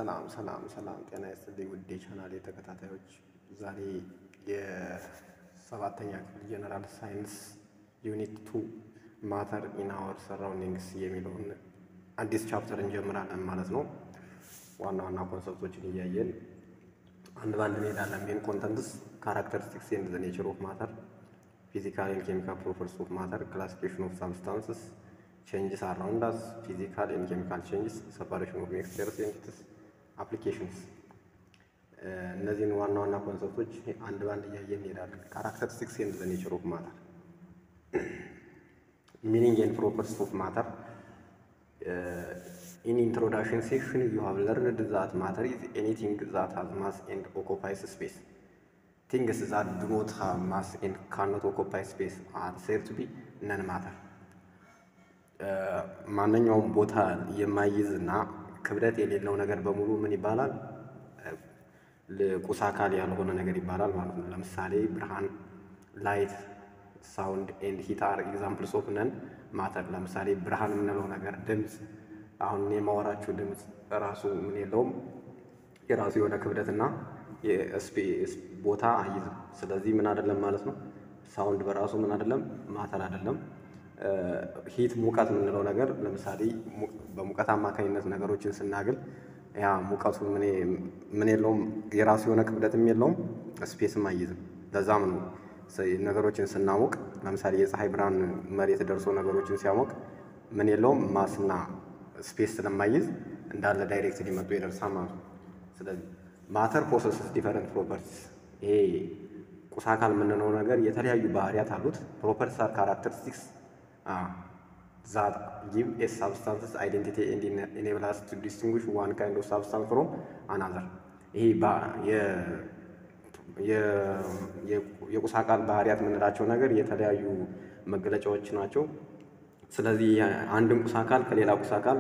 ሰላም ሰላም ሰላም፣ ጤና ይስጥልኝ ውድ የቻናሌ ተከታታዮች፣ ዛሬ የሰባተኛ ክፍል ጀነራል ሳይንስ ዩኒት ቱ ማተር ኢን አወር ሰራውንዲንግስ የሚለውን አዲስ ቻፕተር እንጀምራለን ማለት ነው። ዋና ዋና ኮንሰፕቶችን እያየን አንድ ባንድ እንሄዳለን። ሜን ኮንተንትስ ካራክተሪስቲክስ ኤንድ ዘ ኔቸር ኦፍ ማተር፣ ፊዚካል ኤንድ ኬሚካል ፕሮፐርቲስ ኦፍ ማተር፣ ክላሲፊኬሽን ኦፍ ሳብስታንስስ ቼንጅስ አራውንድ አስ ፊዚካል ኤንድ ኬሚካል ቼንጅስ ሰፓሬሽን ኦፍ ሚክስቸርስ ኤንቲቲስ አፕሊኬሽንስ። እነዚህን ዋና ዋና ኮንሰፕቶች አንድ ባንድ እያየን እንሄዳለን። ካራክተሪስቲክስ ኤንድ ዘ ኔቸር ኦፍ ማተር፣ ሚኒንግ ኤንድ ፕሮፐርቲስ ኦፍ ማተር። ኢን ኢንትሮዳክሽን ሴክሽን ዩ ሃቭ ለርንድ ዛት ማተር ኢዝ ኤኒቲንግ ዛት ሃዝ ማስ ኤንድ ኦኮፓይስ ስፔስ ቲንግስ ዛት ዱ ኖት ሃቭ ማስ ኤንድ ካኖት ኦኮፓይ ስፔስ አር ሴድ ቱ ቢ ነን ማተር ማንኛውም ቦታ የማይይዝ እና ክብደት የሌለው ነገር በሙሉ ምን ይባላል? ቁስ አካል ያልሆነ ነገር ይባላል ማለት ነው። ለምሳሌ ብርሃን፣ ላይት፣ ሳውንድ ኤንድ ሂት አር ኤግዛምፕልስ ኦፍ ነን ማተር። ለምሳሌ ብርሃን የምንለው ነገር ድምፅ፣ አሁን የማወራችሁ ድምፅ ራሱ ምን የለውም የራሱ የሆነ ክብደትና የስፔስ ቦታ አይዝም። ስለዚህ ምን አይደለም ማለት ነው። ሳውንድ በራሱ ምን አይደለም ማተር አይደለም። ሂት ሙቀት የምንለው ነገር ለምሳሌ በሙቀት አማካኝነት ነገሮችን ስናግል ያ ሙቀቱ ምን የለውም የራሱ የሆነ ክብደትም የለውም ስፔስም አይይዝም። ለዛም ነው ነገሮችን ስናሞቅ ለምሳሌ የፀሐይ ብርሃን መሬት ደርሶ ነገሮችን ሲያሞቅ ምን የለውም ማስና ስፔስ ስለማይይዝ እንዳለ ዳይሬክት ሊመጡ ይደርሳል ማለት ነው። ስለዚህ ማተር ፖሰስስ ዲፈረንት ፕሮፐርቲስ ይሄ ቁስ አካል የምንለው ነገር የተለያዩ ባህሪያት አሉት። ፕሮፐርቲስ አር ካራክተሪስቲክስ ዛት ጊቭ ኤ ሳብስታንስስ አይዴንቲቲ ኤንድ ኢኔብል አስ ቱ ዲስቲንጉሽ ዋን ካይንድ ኦፍ ሳብስታንስ ፍሮም አናዘር። ይሄ የቁስ አካል ባህሪያት የምንላቸው ነገር የተለያዩ መገለጫዎች ናቸው። ስለዚህ አንድን ቁስ አካል ከሌላ ቁስ አካል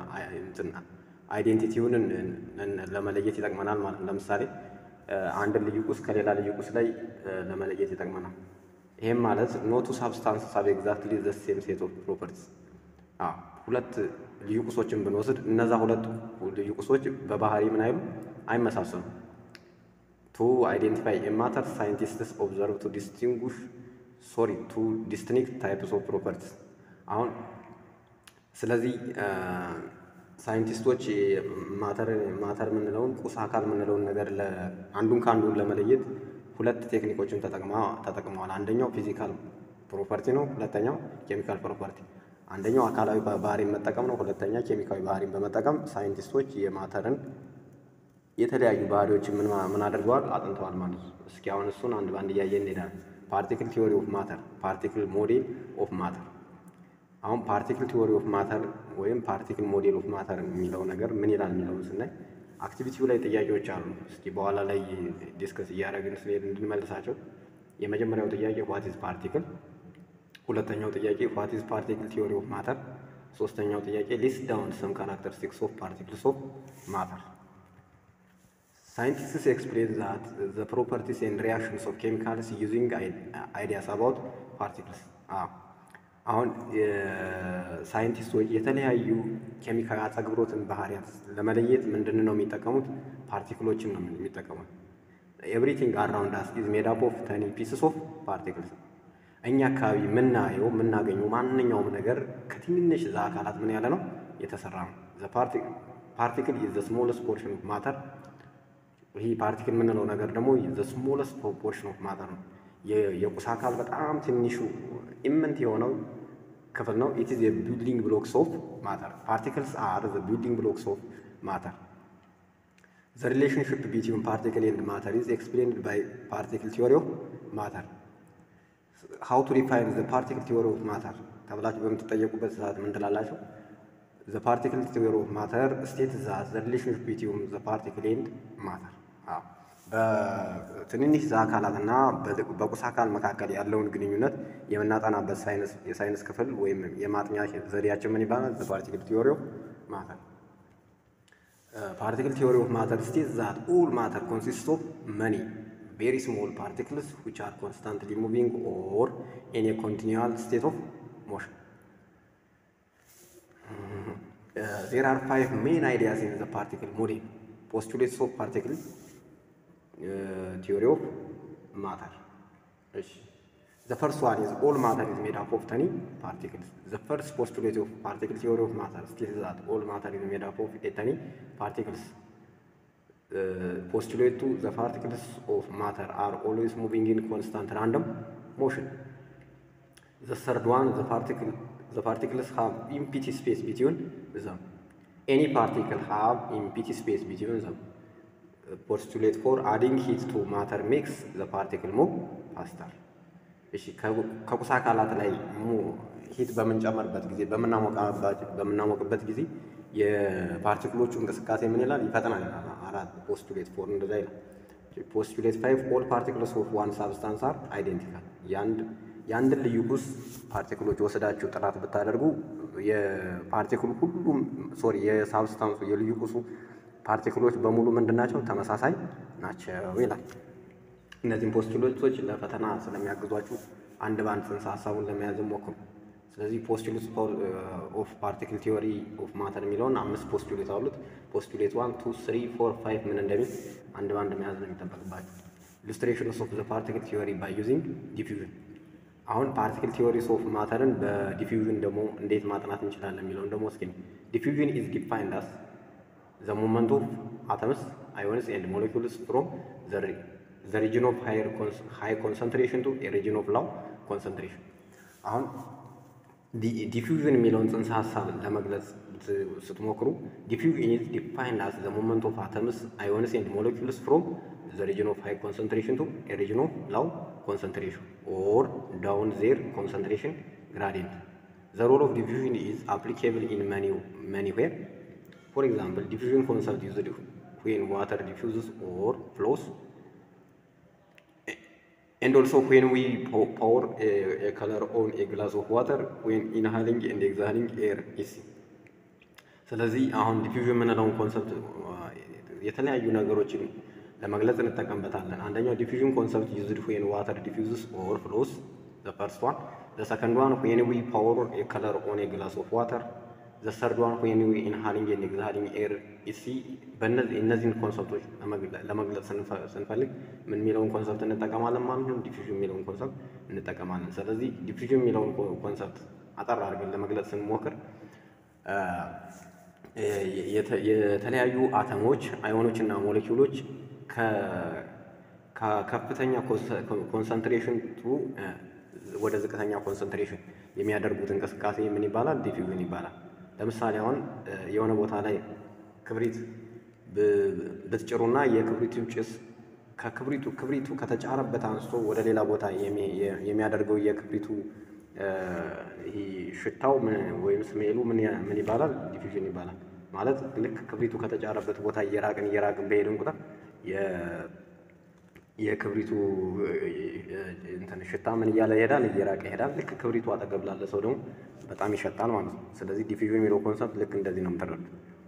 አይዴንቲቲውን ለመለየት ይጠቅመናል ማለት ነው። ለምሳሌ አንድን ልዩ ቁስ ከሌላ ልዩ ቁስ ላይ ለመለየት ይጠቅመናል። ይሄም ማለት ኖቱ ሳብስታንስ ሳብ ኤግዛክትሊ ዘ ሴም ሴት ኦፍ ፕሮፐርቲስ። ሁለት ልዩ ቁሶችን ብንወስድ እነዛ ሁለት ልዩ ቁሶች በባህሪ ምን አይሉ አይመሳሰሉም። ቱ አይዴንቲፋይ ኤ ማተር ሳይንቲስትስ ኦብዘርቭ ቱ ዲስቲንጉሽ ሶሪ ቱ ዲስቲንክት ታይፕስ ኦፍ ፕሮፐርቲስ። አሁን ስለዚህ ሳይንቲስቶች ማተር ማተር የምንለውን ቁስ አካል የምንለውን ነገር አንዱን ከአንዱን ለመለየት ሁለት ቴክኒኮችን ተጠቅመዋል። አንደኛው ፊዚካል ፕሮፐርቲ ነው። ሁለተኛው ኬሚካል ፕሮፐርቲ። አንደኛው አካላዊ ባህሪን መጠቀም ነው። ሁለተኛ ኬሚካዊ ባህሪን በመጠቀም ሳይንቲስቶች የማተርን የተለያዩ ባህሪዎችን ምን አድርገዋል? አጥንተዋል ማለት ነው። እስኪ አሁን እሱን አንድ በአንድ እያየን እንሄዳለን። ፓርቲክል ቲዎሪ ኦፍ ማተር፣ ፓርቲክል ሞዴል ኦፍ ማተር። አሁን ፓርቲክል ቲዎሪ ኦፍ ማተር ወይም ፓርቲክል ሞዴል ኦፍ ማተር የሚለው ነገር ምን ይላል የሚለውን ስናይ አክቲቪቲው ላይ ጥያቄዎች አሉ። እስኪ በኋላ ላይ ዲስከስ እያደረግን ስለሄድ እንድንመልሳቸው። የመጀመሪያው ጥያቄ ዋት ኢዝ ፓርቲክል፣ ሁለተኛው ጥያቄ ዋት ኢዝ ፓርቲክል ቲዎሪ ኦፍ ማተር፣ ሶስተኛው ጥያቄ ሊስት ዳውን ሰም ካራክተሪስቲክስ ኦፍ ፓርቲክልስ ኦፍ ማተር። ሳይንቲስትስ ኤክስፕሌን ዛት ዘ ፕሮፐርቲስ ኤንድ ሪያክሽንስ ኦፍ ኬሚካልስ ዩዚንግ አይዲያስ አባውት ፓርቲክልስ አሁን ሳይንቲስቶች የተለያዩ ኬሚካል አጸግብሮትን ባህሪያት ለመለየት ምንድን ነው የሚጠቀሙት? ፓርቲክሎችን ነው የሚጠቀሙት። ኤቭሪቲንግ አራውንድ አስ ኢዝ ሜድ አፕ ኦፍ ተኒ ፒስስ ኦፍ ፓርቲክልስ። እኛ አካባቢ የምናየው የምናገኘው ማንኛውም ነገር ከትንንሽ ዛ አካላት ምን ያለ ነው የተሰራ ነው። ፓርቲክል ኢዝ ዘ ስሞለስት ፖርሽን ኦፍ ማተር። ይህ ፓርቲክል የምንለው ነገር ደግሞ ዘ ስሞለስት ፖርሽን ኦፍ ማተር ነው። የቁስ አካል በጣም ትንሹ ኢምንት የሆነው ክፍል ነው። ኢት ኢዝ የቢልዲንግ ብሎክስ ኦፍ ማተር ፓርቲክልስ አር ዘ ቢልዲንግ ብሎክስ ኦፍ ማተር ዘ ሪሌሽንሽፕ ቢትዊን ፓርቲክል ኤንድ ማተር ኢዝ ኤክስፕሌንድ ባይ ፓርቲክል ቲዎሪ ኦፍ ማተር። ሃው ቱ ዲፋይን ዘ ፓርቲክል ቲዎሪ ኦፍ ማተር ተብላችሁ በምትጠየቁበት ሰዓት ምን ትላላችሁ? ዘ ፓርቲክል ቲዎሪ ኦፍ ማተር ስቴት ዛት ዘ ሪሌሽንሽፕ ቢትዊን ዘ ፓርቲክል ኤንድ ማተር በትንንሽ ዛ አካላትና በቁስ አካል መካከል ያለውን ግንኙነት የምናጠናበት የሳይንስ ክፍል ወይም የማጥኛ ዘዴያችን ምን ይባላል? ፓርቲክል ቲዎሪ ኦፍ ማተር። ፓርቲክል ቲዎሪ ኦፍ ማተር ስቴት ዛት ኦል ማተር ኮንሲስት ኦፍ መኒ ቬሪ ስሞል ፓርቲክልስ ዊች አር ኮንስታንትሊ ሙቪንግ ኦር ኢን ኤ ኮንቲኒዋል ስቴት ኦፍ ሞሽን ዜር አር ፋይቭ ሜን አይዲያስ ኢን ዘ ፓርቲክል ሞዴል ፖስቱሌትስ ኦፍ ፓርቲክል ቲዮሪ ኦፍ ማተር እሺ ዘ ፈርስት ዋን ኢዝ ኦል ማተር ኢዝ ሜድ አፕ ኦፍ ተኒ ፓርቲክልስ ዘ ፈርስት ፖስቱሌት ኦፍ ፓርቲክል ቲዮሪ ኦፍ ማተር ስቴትስ ዛት ኦል ማተር ኢዝ ሜድ አፕ ኦፍ ተኒ ፓርቲክልስ ፖስቱሌቱ ዘ ፓርቲክልስ ኦፍ ማተር አር ኦልዌይስ ሙቪንግ ኢን ኮንስታንት ራንደም ሞሽን ዘ ሰርድ ዋን ዘ ፓርቲክል ዘ ፓርቲክልስ ሃቭ ኢምፒቲ ስፔስ ቢትዊን ዘም ኤኒ ፓርቲክል ሃቭ ኢምፒቲ ስፔስ ቢትዊን ዘም ፖስቱሌት ፎር አዲንግ ሂት ቱ ማተር ሜክስ ዘ ፓርቲክል ሙቭ ፋስተር። እሺ ከቁስ አካላት ላይ ሂት በምንጨመርበት ጊዜ በምናሞቅበት ጊዜ የፓርቲክሎቹ እንቅስቃሴ ምን ይላል? ይፈጥናል። አራት ፖስቱሌት ፎር እንደዛ ይላል። ፖስቱሌት ፋይቭ ኦል ፓርቲክልስ ኦፍ ዋን ሳብስታንስ አር አይዴንቲካል። የአንድን ልዩ ቁስ ፓርቲክሎች ወስዳችሁ ጥናት ብታደርጉ የፓርቲክሉ ሁሉም ሶሪ የሳብስታንሱ የልዩ ቁሱ ፓርቲክሎች በሙሉ ምንድን ናቸው? ተመሳሳይ ናቸው ይላል። እነዚህም ፖስቱሌቶች ለፈተና ስለሚያግዟችሁ አንድ በአንድ ጽንሰ ሀሳቡን ለመያዝ ሞክሩ። ስለዚህ ፖስቱሌት ኦፍ ፓርቲክል ቲዮሪ ኦፍ ማተር የሚለውን አምስት ፖስቱሌት አሉት። ፖስቱሌት ዋን ቱ ስሪ ፎር ፋይቭ ምን እንደሚል አንድ በአንድ መያዝ ነው የሚጠበቅባችሁ። ኢሉስትሬሽንስ ኦፍ ዘ ፓርቲክል ቲዮሪ ባይ ዩዚንግ ዲፊውዥን። አሁን ፓርቲክል ቲዮሪስ ኦፍ ማተርን በዲፊውዥን ደግሞ እንዴት ማጥናት እንችላለን የሚለውን ደግሞ እስኪ ዲፊውዥን ኢዝ ዲፋይንድ አስ ዘ ሞመንት ኦፍ አተምስ አዮንስ ኤንድ ሞሌኩልስ ፍሮም ዘ ሪጅን ኦፍ ሃይ ኮንሰንትሬሽን ቱ ሪጅን ኦፍ ላው ኮንሰንትሬሽን። አሁን ዲፊውዥን የሚለውን ጽንሰ ሀሳብ ለመግለጽ ስትሞክሩ ዲፊውዥን ኢዝ ዲፋይንድ አስ ዘ ሞመንት ኦፍ አተምስ አዮንስ ኤንድ ሞሌኩልስ ፍሮም ዘ ሪጅን ኦፍ ሃይ ኮንሰንትሬሽን ቱ ሪጅን ኦፍ ላው ኮንሰንትሬሽን ኦር ዳውን ዜር ኮንሰንትሬሽን ግራዲየንት። ዘ ሮል ኦፍ ዲፊውዥን ኢዝ አፕሊኬብል ኢን መኒ ዌር For example, diffusion concept used when water diffuses or flows, and also when we pour a, a color on a glass of water when inhaling and exhaling air is. ስለዚህ አሁን ዲፊውዥን የምንለውን ኮንሰፕት የተለያዩ ነገሮችን ለመግለጽ እንጠቀምበታለን። አንደኛው ዲፊውዥን ኮንሰፕት ዩዝድ ዌን ዋተር ዲፊውዝስ ኦር ፍሎስ ዘ ፈርስት ዋን ዘ ሰከንድ ዋን ዌን ዊ ፓወር ኤ ከለር ኦን ኤ ግላስ ኦፍ ዋተር ዘ ሰርድ ዋን ዌን ዊ ኢንሃሊንግ ኤንድ ኤግዛሊንግ ኤር ኢሲ በእነዚህ እነዚህን ኮንሰፕቶች ለመግለጽ ስንፈልግ ምን የሚለውን ኮንሰፕት እንጠቀማለን ማለት ነው። ዲፊውዥን የሚለውን ኮንሰፕት እንጠቀማለን። ስለዚህ ዲፊውዥን የሚለውን ኮንሰፕት አጠር አድርገን ለመግለጽ ስንሞክር የተለያዩ አተሞች፣ አዮኖችና ሞሌኪውሎች ከከፍተኛ ኮንሰንትሬሽን ወደ ዝቅተኛ ኮንሰንትሬሽን የሚያደርጉት እንቅስቃሴ ምን ይባላል? ዲፊውዥን ይባላል። ለምሳሌ አሁን የሆነ ቦታ ላይ ክብሪት ብትጭሩና የክብሪቱ ጭስ ከክብሪቱ ክብሪቱ ከተጫረበት አንስቶ ወደ ሌላ ቦታ የሚያደርገው የክብሪቱ ሽታው ወይም ስሜሉ ምን ይባላል? ዲፊውዥን ይባላል። ማለት ልክ ክብሪቱ ከተጫረበት ቦታ እየራቅን እየራቅን በሄድን ቁጥር የክብሪቱ እንትን ሽታ ምን እያለ ይሄዳል? እየራቀ ይሄዳል። ልክ ክብሪቱ አጠገብ ላለ ሰው ደግሞ በጣም ይሸጣል ማለት ነው። ስለዚህ ዲፊውዥን የሚለው ኮንሰፕት ልክ እንደዚህ ነው የምትረዱት።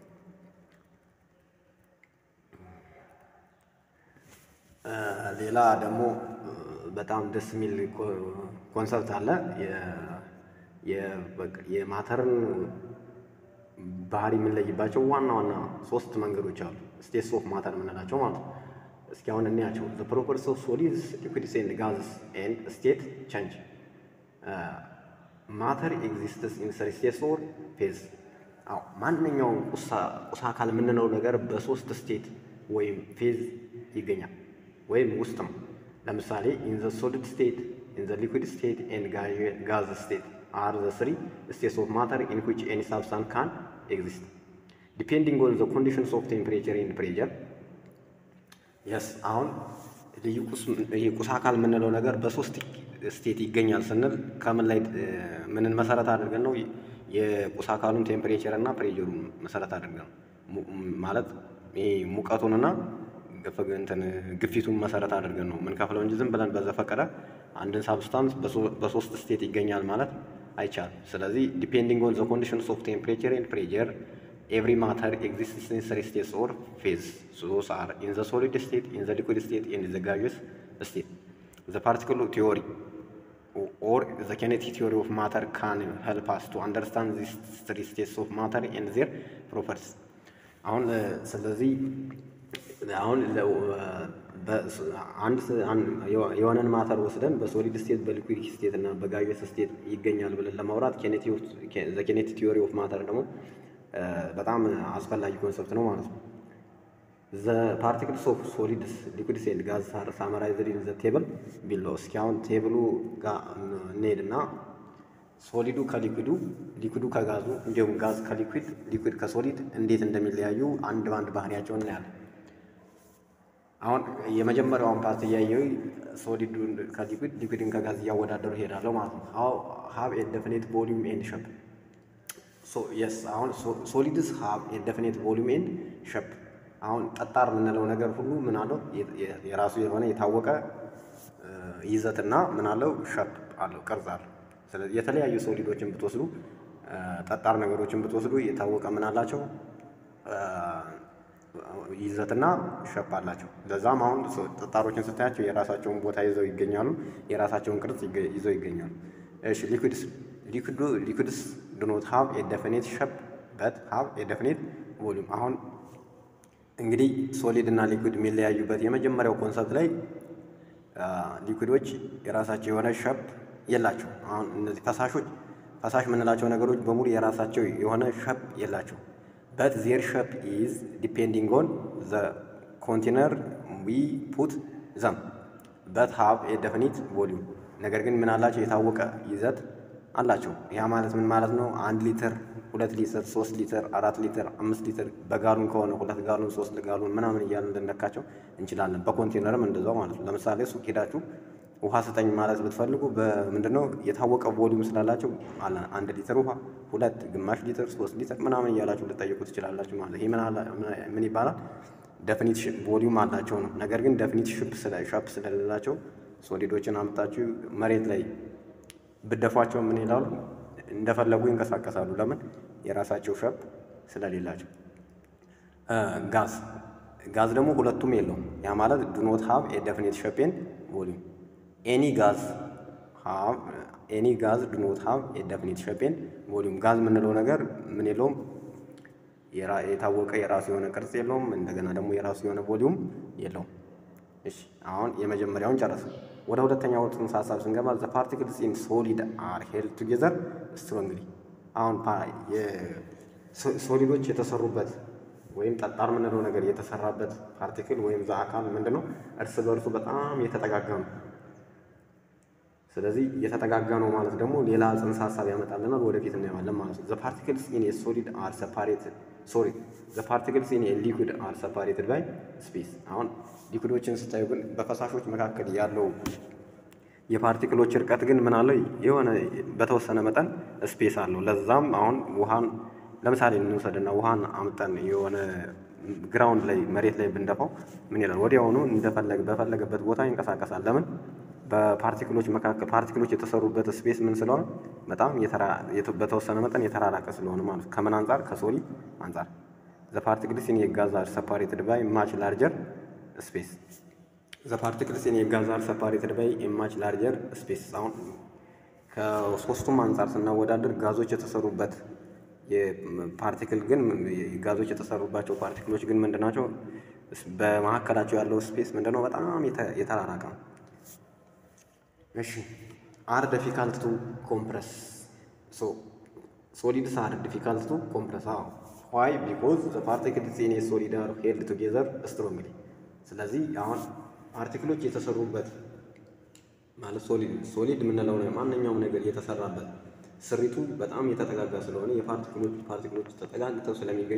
ሌላ ደግሞ በጣም ደስ የሚል ኮንሰፕት አለ። የማተርን ባህሪ የምንለይባቸው ዋና ዋና ሶስት መንገዶች አሉ። ስቴትስ ኦፍ ማተር የምንላቸው ማለት ነው። እስኪ አሁን እንያቸው። ዘ ፕሮፐርቲስ ኦፍ ሶሊድስ ሊኩዊድስ ኤንድ ጋዝስ ኤንድ ስቴት ቼንጅ ማተር ኤግዚስትስ ኢን ስሪ ስቴትስ ኦር ፌዝ። አዎ ማንኛውም ቁሳ አካል የምንለው ነገር በሶስት ስቴት ወይም ፌዝ ይገኛል ወይም ውስጥ ነው። ለምሳሌ ኢን ዘ ሶሊድ ስቴት ኢን ዘ ሊኩዊድ ስቴት ኤንድ ጋዝ ስቴት አር ዘ ስሪ ስቴትስ ኦፍ ማተር ኢን ዊች ኤኒ ሳብስታንስ ካን ኤግዚስት ዲፔንዲንግ ኦን ዘ ኮንዲሽንስ ኦፍ ቴምፕሬቸር ኤንድ ፕሬዠር የስ አሁን ልዩ ቁስ አካል የምንለው ነገር በሶስት ስቴት ይገኛል ስንል ከምን ላይ ምንን መሰረት አድርገን ነው? የቁስ አካሉን ቴምፕሬቸር እና ፕሬጀሩን መሰረት አድርገን ነው። ማለት ሙቀቱንና እንትን ግፊቱን መሰረት አድርገን ነው የምንከፍለው እንጂ ዝም ብለን በዘፈቀደ አንድን ሳብስታንስ በሶስት ስቴት ይገኛል ማለት አይቻልም። ስለዚህ ዲፔንዲንግ ኦን ዘ ኮንዲሽንስ ኦፍ ቴምፕሬቸር ኤንድ ፕሬጀር ኤቭሪ ማተር ኤግዚስትስ ኢን ስሪ ስቴትስ ኦር ፌዝ ዞስ አር ኢን ዘ ሶሊድ ስቴት ኢን ዘ ሊኩዊድ ስቴት ኤንድ ዘ ጋዥስ ስቴት ዘ ፓርቲክል ቲዮሪ ኦር ዘ ኬኔቲክ ቲዮሪ ኦፍ ማተር ካን ሄልፕ አስ ቱ አንደርስታንድ ዚስ ስሪ ስቴትስ ኦፍ ማተር ኤንድ ዜር ፕሮፐርቲስ። አሁን ስለዚህ አሁን አንድ የሆነን ማተር ወስደን በሶሊድ ስቴት በሊኩዊድ ስቴት እና በጋዥየስ ስቴት ይገኛል ብለን ለማውራት ኬኔቲክ ቲዮሪ ኦፍ ማተር ደግሞ በጣም አስፈላጊ ኮንሰፕት ነው ማለት ነው። ዘ ፓርቲክልስ ኦፍ ሶሊድስ ሊኩዊድስ ኤንድ ጋዝ አር ሳመራይዝድ ኢን ዘ ቴብል ቢሎ። እስኪ አሁን ቴብሉ ጋር እንሄድና ሶሊዱ ከሊኩዊዱ ሊኩዊዱ ከጋዙ እንዲሁም ጋዝ ከሊኩዊድ ሊኩዊድ ከሶሊድ እንዴት እንደሚለያዩ አንድ በአንድ ባህሪያቸውን እናያለን። አሁን የመጀመሪያውን ፓርት እያየው ሶሊዱን ከሊኩዊድ ሊኩዊድን ከጋዝ እያወዳደሩ ይሄዳለሁ ማለት ነው። ሀው ሀብ ኤ ዴፊኒት ቮሊዩም ኤንድ ሸፕ የስ አሁን ሶሊድስ ሀብ ኤ ዴፊኒት ቮሊዩም ኤንድ ሸፕ። አሁን ጠጣር የምንለው ነገር ሁሉ ምን አለው የራሱ የሆነ የታወቀ ይዘትና ምን አለው ሸፕ አለው ቅርጽ አለው። ስለዚህ የተለያዩ ሶሊዶችን ብትወስዱ ጠጣር ነገሮችን ብትወስዱ የታወቀ ምን አላቸው ይዘትና ሸፕ አላቸው። ለዛም አሁን ጠጣሮችን ስታያቸው የራሳቸውን ቦታ ይዘው ይገኛሉ፣ የራሳቸውን ቅርጽ ይዘው ይገኛሉ። እሺ ሊኩዊድስ ሊኩዊድስ ዱ ኖት ሃቭ ኤ ዴፊኒት ሸፕ በት ሃቭ ኤ ዴፊኒት ቮሊዩም። አሁን እንግዲህ ሶሊድ እና ሊኩዊድ የሚለያዩበት የመጀመሪያው ኮንሰፕት ላይ ሊኩዊዶች የራሳቸው የሆነ ሸፕ የላቸው። አሁን እነዚህ ፈሳሾች ፈሳሽ የምንላቸው ነገሮች በሙሉ የራሳቸው የሆነ ሸፕ የላቸው በት ዜር ሸፕ ኢዝ ዲፔንዲንግ ኦን ዘ ኮንቴነር ዊ ፑት ዘም በት ሃቭ ኤ ዴፊኒት ቮሊዩም። ነገር ግን ምን አላቸው? የታወቀ ይዘት አላቸው። ያ ማለት ምን ማለት ነው? አንድ ሊትር፣ ሁለት ሊትር፣ ሶስት ሊትር፣ አራት ሊትር፣ አምስት ሊትር በጋሉን ከሆነ ሁለት ጋሉን፣ ሶስት ጋሉን ምናምን እያልን ልንለካቸው እንችላለን። በኮንቴነርም እንደዛው ማለት ነው። ለምሳሌ ሱቅ ሄዳችሁ ውሃ ስጠኝ ማለት ብትፈልጉ በምንድነው የታወቀ ቮሊዩም ስላላቸው አንድ ሊትር ውሃ፣ ሁለት፣ ግማሽ ሊትር፣ ሶስት ሊትር ምናምን እያላችሁ ልጠይቁ ትችላላችሁ ማለት ይህ ምን ይባላል? ደፊኒት ቮሊዩም አላቸው ነው። ነገር ግን ደፊኒት ሸፕ ስለሌላቸው ሶሊዶችን አምጣችሁ መሬት ላይ ብደፏቸው ምን ይላሉ? እንደፈለጉ ይንቀሳቀሳሉ። ለምን? የራሳቸው ሸፕ ስለሌላቸው። ጋዝ ጋዝ ደግሞ ሁለቱም የለውም። ያ ማለት ዱ ኖት ሃቭ ኤ ዴፊኒት ሸፕ ኤንድ ቮሊዩም ኤኒ ጋዝ ኤኒ ጋዝ ዱ ኖት ሃቭ ኤ ዴፊኒት ሸፕ ኤንድ ቮሊዩም። ጋዝ የምንለው ነገር ምን የለውም የታወቀ የራሱ የሆነ ቅርጽ የለውም። እንደገና ደግሞ የራሱ የሆነ ቮሊዩም የለውም። እሺ አሁን የመጀመሪያውን ጨረስ። ወደ ሁለተኛው ጽንሰ ሀሳብ ስንገባ ዘ ፓርቲክልስ ኢን ሶሊድ አር ሄልድ ቱጌዘር ስትሮንግሊ። አሁን ሶሊዶች የተሰሩበት ወይም ጠጣር የምንለው ነገር የተሰራበት ፓርቲክል ወይም ዛ አካል ምንድን ነው? እርስ በእርሱ በጣም የተጠጋጋ ነው። ስለዚህ የተጠጋጋ ነው ማለት ደግሞ ሌላ ጽንሰ ሀሳብ ያመጣልናል። ወደፊት እናየዋለን ማለት ነው። ዘ ፓርቲክልስ ኢን ኤ ሶሊድ አር ሰፓሬትድ ሶሪ ዘ ፓርቲክልስ ኢን ኤ ሊኩድ አር ሰፓሬትድ ባይ ስፔስ። አሁን ሊኩዶችን ስታዩ ግን በፈሳሾች መካከል ያለው የፓርቲክሎች እርቀት ግን ምን አለው? የሆነ በተወሰነ መጠን ስፔስ አለው። ለዛም አሁን ውሃን ለምሳሌ እንውሰድና ውሃን አምጠን የሆነ ግራውንድ ላይ መሬት ላይ ብንደፋው ምን ይላል? ወዲያውኑ እንደፈለገ በፈለገበት ቦታ ይንቀሳቀሳል። ለምን? በፓርቲክሎች መካከል ፓርቲክሎች የተሰሩበት ስፔስ ምን ስለሆነ በጣም በተወሰነ መጠን የተራራቀ ስለሆነ ማለት ከምን አንጻር? ከሶሊድ አንጻር። ዘ ፓርቲክልስ ኢን የጋዝ አር ሰፓሬትድ ባይ ማች ላርጀር ስፔስ ዘ ፓርቲክልስ ኢን የጋዝ አር ሰፓሬትድ ባይ ማች ላርጀር ስፔስ። አሁን ከሶስቱም አንጻር ስናወዳደር ጋዞች የተሰሩበት የፓርቲክል ግን ጋዞች የተሰሩባቸው ፓርቲክሎች ግን ምንድን ናቸው? በመካከላቸው ያለው ስፔስ ምንድን ነው? በጣም የተራራቀ ነው። እሺ አር ዲፊካልት ቱ ኮምፕረስ ሶ ሶሊድስ አር ዲፊካልት ቱ ኮምፕረስ አዎ ዋይ ቢኮዝ ዘ ፓርቲክልስ ኢን ኤ ሶሊድ አር ሄልድ ቱጌዘር ስትሮንግሊ ስለዚህ አሁን ፓርቲክሎች የተሰሩበት ማለት ሶሊድ ሶሊድ የምንለው ማንኛውም ነገር የተሰራበት ስሪቱ በጣም የተጠጋጋ ስለሆነ የፓርቲክሎች ፓርቲክሎች ተጠጋግተው ስለሚገኙ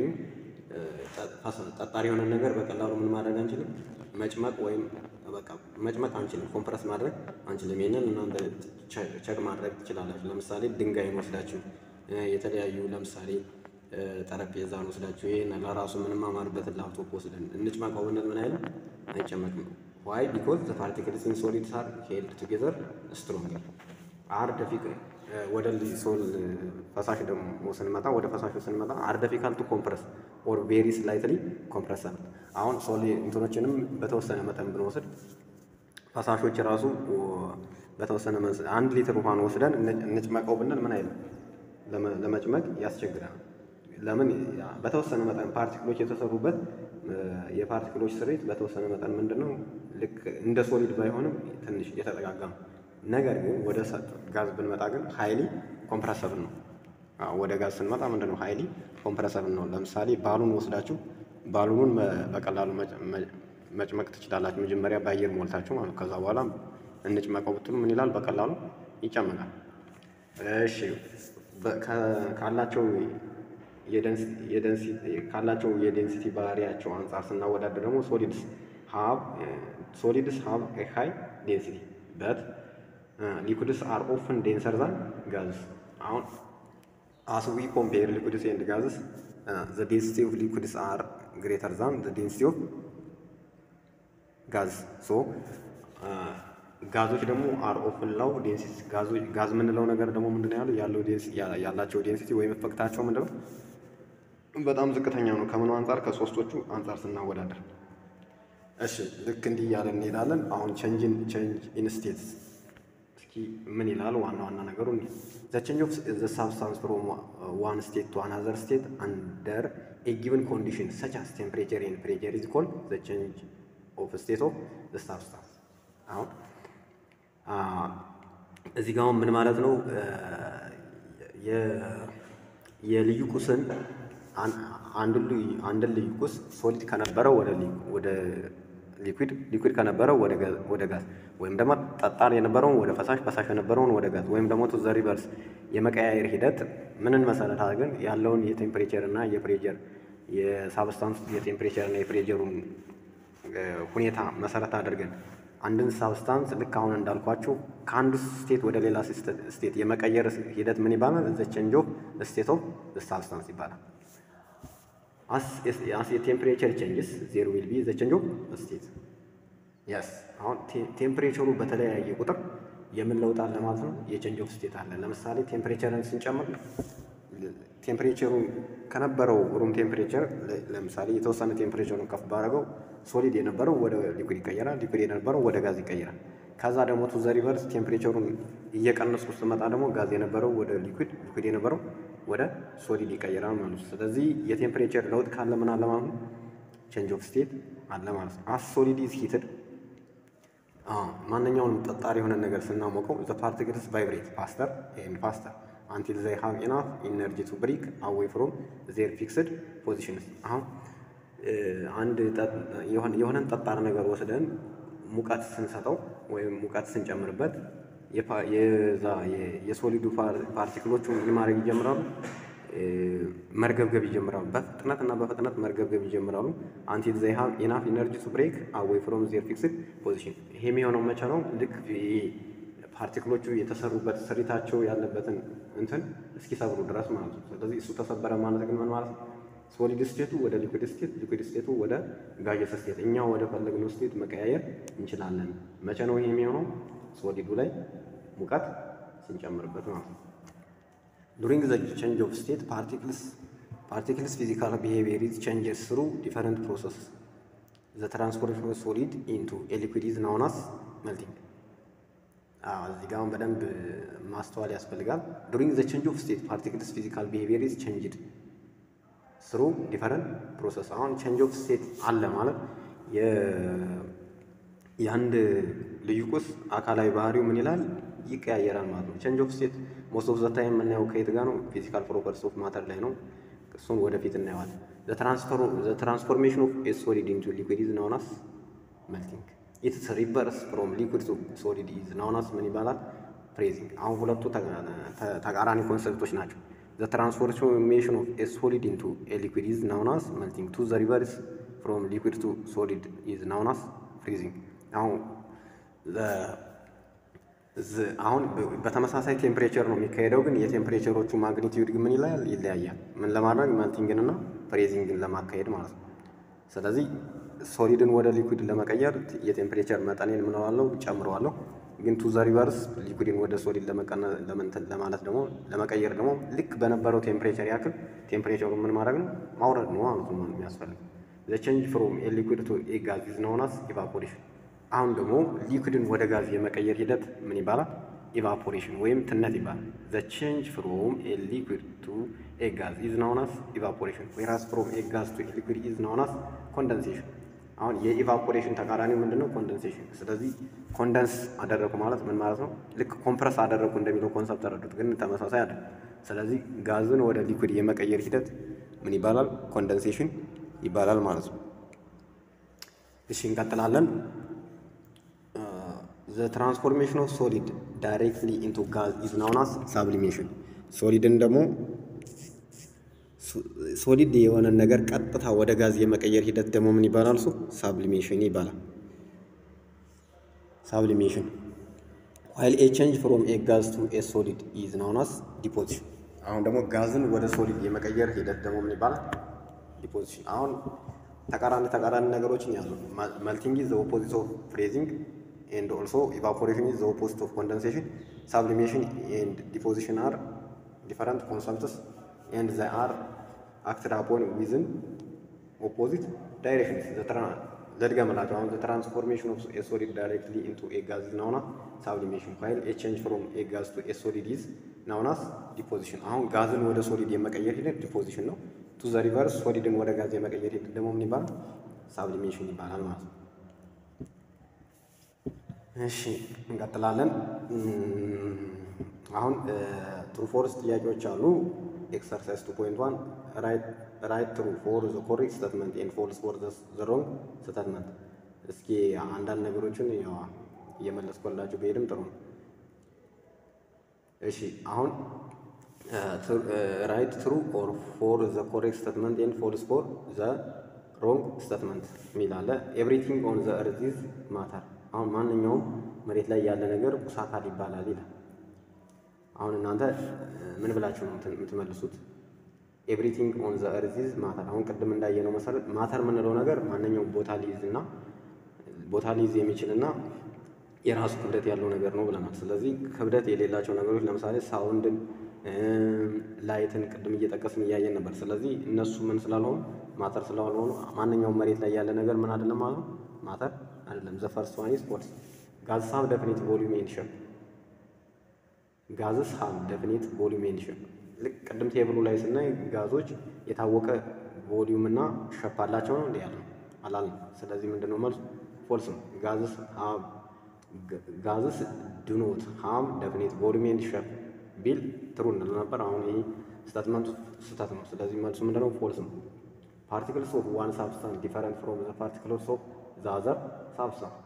ጠጣሪ የሆነ ነገር በቀላሉ ምን ማድረግ አንችልም፣ መጭመቅ ወይም በቃ መጭመቅ አንችልም፣ ኮምፕረስ ማድረግ አንችልም። ይህንን እናንተ ቸክ ማድረግ ትችላላችሁ። ለምሳሌ ድንጋይን ወስዳችሁ የተለያዩ ለምሳሌ ጠረጴዛን ወስዳችሁ ይህን ለራሱ የምንማማርበትን ላፕቶፕ ወስደን እንጭመቀው ብንል ምን አይልም፣ አይጨመቅም። ዋይ ቢኮዝ ዘ ፓርቲክልስ ኢን ሶሊድስ አር ሄልድ ቱጌዘር ስትሮንገር አር ደፊቅ ወደ ሶል ፈሳሽ ደግሞ ስንመጣ ወደ ፈሳሹ ስንመጣ አር ዲፊካልት ቱ ኮምፕረስ ኦር ቬሪ ስላይትሊ ኮምፕረሰብል። አሁን ሶል እንትኖችንም በተወሰነ መጠን ብንወስድ ፈሳሾች ራሱ በተወሰነ አንድ ሊትር ውሃን ወስደን እንጭመቀው ብንል ምን አይልም ለመጭመቅ ያስቸግራል። ለምን በተወሰነ መጠን ፓርቲክሎች የተሰሩበት የፓርቲክሎች ስሪት በተወሰነ መጠን ምንድን ነው ልክ እንደ ሶሊድ ባይሆንም ትንሽ የተጠጋጋ ነው። ነገር ግን ወደ ጋዝ ብንመጣ ግን ሀይሊ ኮምፕረሰብል ነው። ወደ ጋዝ ስንመጣ ምንድን ነው ሀይሊ ኮምፕረሰብል ነው። ለምሳሌ ባሉን ወስዳችሁ ባሉኑን በቀላሉ መጭመቅ ትችላላችሁ። መጀመሪያ በአየር ሞልታችሁ ማለት ከዛ በኋላ እንጭመቀው ብትሉ ምን ይላል? በቀላሉ ይጨመቃል። እሺ ካላቸው ካላቸው የዴንሲቲ ባህሪያቸው አንጻር ስናወዳደር ደግሞ ሶሊድስ ሃብ ሶሊድስ ሃብ ኤ ሃይ ዴንሲቲ በት ሊኩድስ አር ኦፍን ዴንሰር ዛን ጋዝስ። አሁን አስ ዊ ኮምፔር ሊኩድስ ኤንድ ጋዝስ ዘ ዴንሲቲ ኦፍ ሊኩድስ አር ግሬተር ዛን ዘ ዴንሲቲ ኦፍ ጋዝ ሶ ጋዞች ደግሞ አር ኦፍን ላው ዴንሲቲ ጋዝ የምንለው ነገር ደግሞ ምንድነው ያለው ያለው ያላቸው ዴንሲቲ ወይም ኤፌክታቸው ምንድነው በጣም ዝቅተኛ ነው። ከምኑ አንጻር ከሶስቶቹ አንጻር ስናወዳደር። እሺ ልክ እንዲህ እያለ እንሄዳለን። አሁን ቼንጅን ቼንጅ ኢን ስቴትስ እስኪ ምን ይላል? ዋና ዋና ነገሩ ዘ ቼንጅ ኦፍ ዘ ሳብስታንስ ፍሮም ዋን ስቴት ቱ አናዘር ስቴት አንደር ኤ ጊቨን ኮንዲሽን ሰች አስ ቴምፕሬቸር ኤንድ ፕሬሸር ኢዝ ኮልድ ዘ ቼንጅ ኦፍ ስቴት ኦፍ ዘ ሳብስታንስ አሁን እዚህ ጋር ምን ማለት ነው? የልዩ ቁስን አንድን ልዩ ቁስ ሶሊድ ከነበረው ወደ ሊኩዊድ ሊኩዊድ ከነበረው ወደ ጋዝ ወይም ደግሞ ጠጣር የነበረውን ወደ ፈሳሽ ፈሳሽ የነበረውን ወደ ጋዝ ወይም ደግሞ ቱ ዘ ሪቨርስ የመቀያየር ሂደት ምንን መሰረት አድርገን ያለውን የቴምፕሬቸር እና የፕሬጀር የሳብስታንስ የቴምፕሬቸር እና የፕሬጀሩን ሁኔታ መሰረት አድርገን አንድን ሳብስታንስ ልክ አሁን እንዳልኳችሁ ከአንዱ ስቴት ወደ ሌላ ስቴት የመቀየር ሂደት ምን ይባላል? ዘ ቼንጅ ኦፍ ስቴት ኦፍ ሳብስታንስ ይባላል። አስ የቴምፕሬቸር ቼንጅስ ዜር ዊል ቢ ዘ ቼንጅ ኦፍ ስቴት የስ አሁን ቴምፕሬቸሩ በተለያየ ቁጥር የምን ለውጥ አለ ማለት ነው? የቼንጅ ኦፍ ስቴት አለ። ለምሳሌ ቴምፕሬቸርን ስንጨምር ቴምፕሬቸሩን ከነበረው ሩም ቴምፕሬቸር ለምሳሌ የተወሰነ ቴምፕሬቸሩን ከፍ ባደረገው ሶሊድ የነበረው ወደ ሊኩድ ይቀየራል፣ ሊኩድ የነበረው ወደ ጋዝ ይቀየራል። ከዛ ደግሞ ቱ ዘ ሪቨርስ ቴምፕሬቸሩን እየቀነስኩ ስትመጣ ደግሞ ጋዝ የነበረው ወደ ሊኩድ፣ ሊኩድ የነበረው ወደ ሶሊድ ይቀየራል ማለት ነው። ስለዚህ የቴምፕሬቸር ለውጥ ካለ ምን አለ ማለት ነው? ቼንጅ ኦፍ ስቴት አለ ማለት ነው። አስ ሶሊድ ኢዝ ሂትድ ማንኛውንም ጠጣሪ የሆነ ነገር ስናሞቀው ዘ ፓርቲክልስ ቫይብሬት ፋስተር ኤንድ ፋስተር አንቲል ዘይ ሃቭ ኢናፍ ኢነርጂ ቱ ብሪክ አዌይ ፍሮም ዜር ፊክስድ ፖዚሽንስ። አሁን አንድ የሆነን ጠጣር ነገር ወስደን ሙቀት ስንሰጠው ወይም ሙቀት ስንጨምርበት የዛ የሶሊዱ ፓርቲክሎቹ ምን ማድረግ ይጀምራሉ? መርገብገብ ይጀምራሉ። በፍጥነት እና በፍጥነት መርገብገብ ይጀምራሉ። አንቲል ዘይ ሃቭ ኢናፍ ኢነርጂ ቱ ብሬክ አዌይ ፍሮም ዜር ፊክስድ ፖዚሽን። ይሄ የሚሆነው መቼ ነው? ልክ ፓርቲክሎቹ የተሰሩበት ስሪታቸው ያለበትን እንትን እስኪሰብሩ ድረስ ማለት ነው። ስለዚህ እሱ ተሰበረ ማለት ግን ምን ማለት ነው? ሶሊድ ስቴቱ ወደ ሊኩድ ስቴት፣ ሊኩድ ስቴቱ ወደ ጋየስ ስቴት፣ እኛ ወደ ፈለግነው ስቴት መቀያየር እንችላለን። መቼ ነው ይሄ የሚሆነው? ሶሊዱ ላይ ሙቀት ስንጨምርበት ማለት ነው። ዱሪንግ ዘ ቼንጅ ኦፍ ስቴት ፓርቲክልስ ፓርቲክልስ ፊዚካል ቢሄቪየር ኢዝ ቼንጅስ ስሩ ዲፈረንት ፕሮሰስ ዘ ትራንስፎርሜሽን ኦፍ ሶሊድ ኢንቱ ኤ ሊኩድ ኢዝ ናውን አስ መልቲንግ እዚህ ጋር በደንብ ማስተዋል ያስፈልጋል። ዱሪንግ ዘ ቼንጅ ኦፍ ስቴት ፓርቲክልስ ፊዚካል ቢሄቪየር ኢዝ ቼንጅድ ስሩ ዲፈረንት ፕሮሰስ። አሁን ቼንጅ ኦፍ ስቴት አለ ማለት የአንድ ልዩ ቁስ አካላዊ ባህሪው ምን ይላል ይቀያየራል ማለት ነው። ቼንጅ ኦፍ ስቴት ሞስት ኦፍ ዘ ታይም የምናየው ከየት ጋር ነው? ፊዚካል ፕሮፐርቲስ ኦፍ ማተር ላይ ነው። እሱን ወደፊት እናየዋለን። ዘ ትራንስፎርሜሽን ኦፍ ኤ ሶሊድ ኢንቱ ሊኩዊድ ኢዝ ናውን አስ መልቲንግ ኢትስ ሪቨርስ ፍሮም ሊኩድ ቱ ሶሊድ ኢዝ ናውን አስ ምን ይባላል? ፍሬዚንግ። አሁን ሁለቱ ተቃራኒ ኮንሰፕቶች ናቸው። ዘ ትራንስፎርሜሽን ኦፍ ኤ ሶሊድ ኢንቱ ኤ ሊኩድ ኢዝ ናውን አስ መልቲንግ ቱ ዘ ሪቨርስ ፍሮም ሊኩድ ቱ ሶሊድ ኢዝ ናውን አስ ፍሪዚንግ። አሁን አሁን በተመሳሳይ ቴምፕሬቸር ነው የሚካሄደው፣ ግን የቴምፕሬቸሮቹ ማግኒቲዩድ ምን ይላል ይለያያል። ምን ለማድረግ መልቲንግን እና ፍሬዚንግን ለማካሄድ ማለት ነው። ስለዚህ ሶሊድን ወደ ሊኩድ ለመቀየር የቴምፕሬቸር መጠኔን ምንዋለው ጨምረዋለሁ። ግን ቱ ዘ ሪቨርስ ሊኩድን ወደ ሶሊድ ለማለት ደግሞ ለመቀየር ደግሞ ልክ በነበረው ቴምፕሬቸር ያክል ቴምፕሬቸሩን ምን ማድረግ ነው ማውረድ ነው ማለት ነው የሚያስፈልግ። ዘ ቼንጅ ፍሮም ኤ ሊኩድ ቱ ኤ ጋዝ ኢዝ ናውን አስ ኢቫፖሬሽን። አሁን ደግሞ ሊኩድን ወደ ጋዝ የመቀየር ሂደት ምን ይባላል? ኢቫፖሬሽን ወይም ትነት ይባላል። ዘ ቼንጅ ፍሮም ኤ ሊኩዊድ ቱ ኤ ጋዝ ኢዝ ናውን አስ ኢቫፖሬሽን ዌራስ ፍሮም ኤ ጋዝ ቱ ኤ ሊኩዊድ ኢዝ ናውን አስ ኮንደንሴሽን። አሁን የኢቫፖሬሽን ተቃራኒው ምንድን ነው? ኮንደንሴሽን። ስለዚህ ኮንደንስ አደረጉ ማለት ምን ማለት ነው? ልክ ኮምፕረስ አደረጉ እንደሚለው ኮንሰፕት ተረዱት፣ ግን ተመሳሳይ አይደለም። ስለዚህ ጋዝን ወደ ሊኩዊድ የመቀየር ሂደት ምን ይባላል? ኮንደንሴሽን ይባላል ማለት ነው። እሺ እንቀጥላለን። ዘ ትራንስፎርሜሽን ኦፍ ሶሊድ ዳይሬክትሊ ኢንቱ ጋዝ ኢዝ ናውን አስ ሳብሊሜሽን። ሶሊድን ደግሞ ሶሊድ የሆነን ነገር ቀጥታ ወደ ጋዝ የመቀየር ሂደት ደግሞ ምን ይባላል? እሱ ሳብሊሜሽን ይባላል። ሳብሊሜሽን ዋይል ኤ ቼንጅ ፍሮም ኤ ጋዝ ቱ ኤ ሶሊድ ኢዝ ናውን አስ ዲፖዚሽን። አሁን ደግሞ ጋዝን ወደ ሶሊድ የመቀየር ሂደት ደግሞ ምን ይባላል? ዲፖዚሽን። አሁን ተቃራኒ ተቃራኒ ነገሮችን ያሉ መልቲንግ ኢዝ ዘ ኦፖዚት ኦፍ ፍሬዚንግ ኤንድ ኦልሶ ኢቫፖሬሽን ኢዝ ዘ ኦፖዚት ኦፍ ኮንደንሴሽን ሳብሊሜሽን ኤንድ ዲፖዚሽን አር ዲፈረንት ኮንሰፕትስ ኤንድ ዘ አር አክትድ አፖን ዊዝን ኦፖዚት ዳይሬክሽንስ ለድገምላቸው አሁን ዘ ትራንስፎርሜሽን ኦፍ ኤ ሶሊድ ዳይሬክትሊ ኢንቱ ኤ ጋዝ ኢዝ ናውን አስ ሳብሊሜሽን ዋይል ኤ ቼንጅ ፍሮም ኤ ጋዝ ቱ ኤ ሶሊድ ኢዝ ናውን አስ ዲፖዚሽን። አሁን ጋዝን ወደ ሶሊድ የመቀየር ሂደት ዲፖዚሽን ነው። ቱ ዘ ሪቨርስ ሶሊድን ወደ ጋዝ የመቀየር ሂደት ደግሞ ምን ይባላል? ሳብሊሜሽን ይባላል ማለት ነው። እሺ እንቀጥላለን። አሁን ትሩ ፎርስ ጥያቄዎች አሉ። ኤክሰርሳይዝ ቱ ፖይንት ዋን ራይት ትሩ ፎር ዘ ኮሬክት ስተትመንት ኤንድ ፎልስ ፎር ዘ ሮንግ ስተትመንት። እስኪ አንዳንድ ነገሮችን ያው እየመለስኩላችሁ ብሄድም ጥሩ ነው። እሺ አሁን ራይት ትሩ ኦር ፎር ዘ ኮሬክት ስተትመንት ኤንድ ፎልስ ፎር ዘ ሮንግ ስተትመንት የሚል አለ። ኤቭሪቲንግ ኦን ዘ እርዝ ኢዝ ማተር አሁን ማንኛውም መሬት ላይ ያለ ነገር ቁስ አካል ይባላል ይላል። አሁን እናንተ ምን ብላችሁ ነው የምትመልሱት? ኤቭሪቲንግ ኦን ዘ እርዝ ኢዝ ማተር። አሁን ቅድም እንዳየነው መሰረት ማተር የምንለው ነገር ማንኛውም ቦታ ሊይዝ እና ቦታ ሊይዝ የሚችል እና የራሱ ክብደት ያለው ነገር ነው ብለናል። ስለዚህ ክብደት የሌላቸው ነገሮች ለምሳሌ ሳውንድን፣ ላይትን ቅድም እየጠቀስን እያየን ነበር። ስለዚህ እነሱ ምን ስላልሆኑ ማተር ስላልሆኑ ማንኛውም መሬት ላይ ያለ ነገር ምን አይደለም ማለት ነው ማተር አይደለም። ዘ ፈርስት ዋን ኢዝ ፎልስ። ጋዝስ ሃቭ ዴፊኒት ቮሊዩም ኤንድ ሼፕ። ጋዝስ ሃቭ ዴፊኒት ቮሊዩም ኤንድ ሼፕ። ልክ ቅድም ቴብሉ ላይ ስናይ ጋዞች የታወቀ ቮሊዩም እና ሼፕ አላቸው ነው እንዴ ያለው አላልንም። ስለዚህ ምንድነው መልሱ? ፎልስ ነው። ጋዝስ ሃቭ ጋዝስ ዱ ኖት ሃቭ ዴፊኒት ቮሊዩም ኤንድ ሼፕ ቢል ትሩ እንል ነበር። አሁን ይህ ስታትመንቱ ስህተት ነው። ስለዚህ መልሱ ምንድነው? ፎልስ ነው። ፓርቲክልስ ኦፍ ዋን ሳብስታንስ ዲፈረንት ፍሮም ዘ ፓርቲክልስ ኦፍ ዘ አዘር ሳብስታንስ።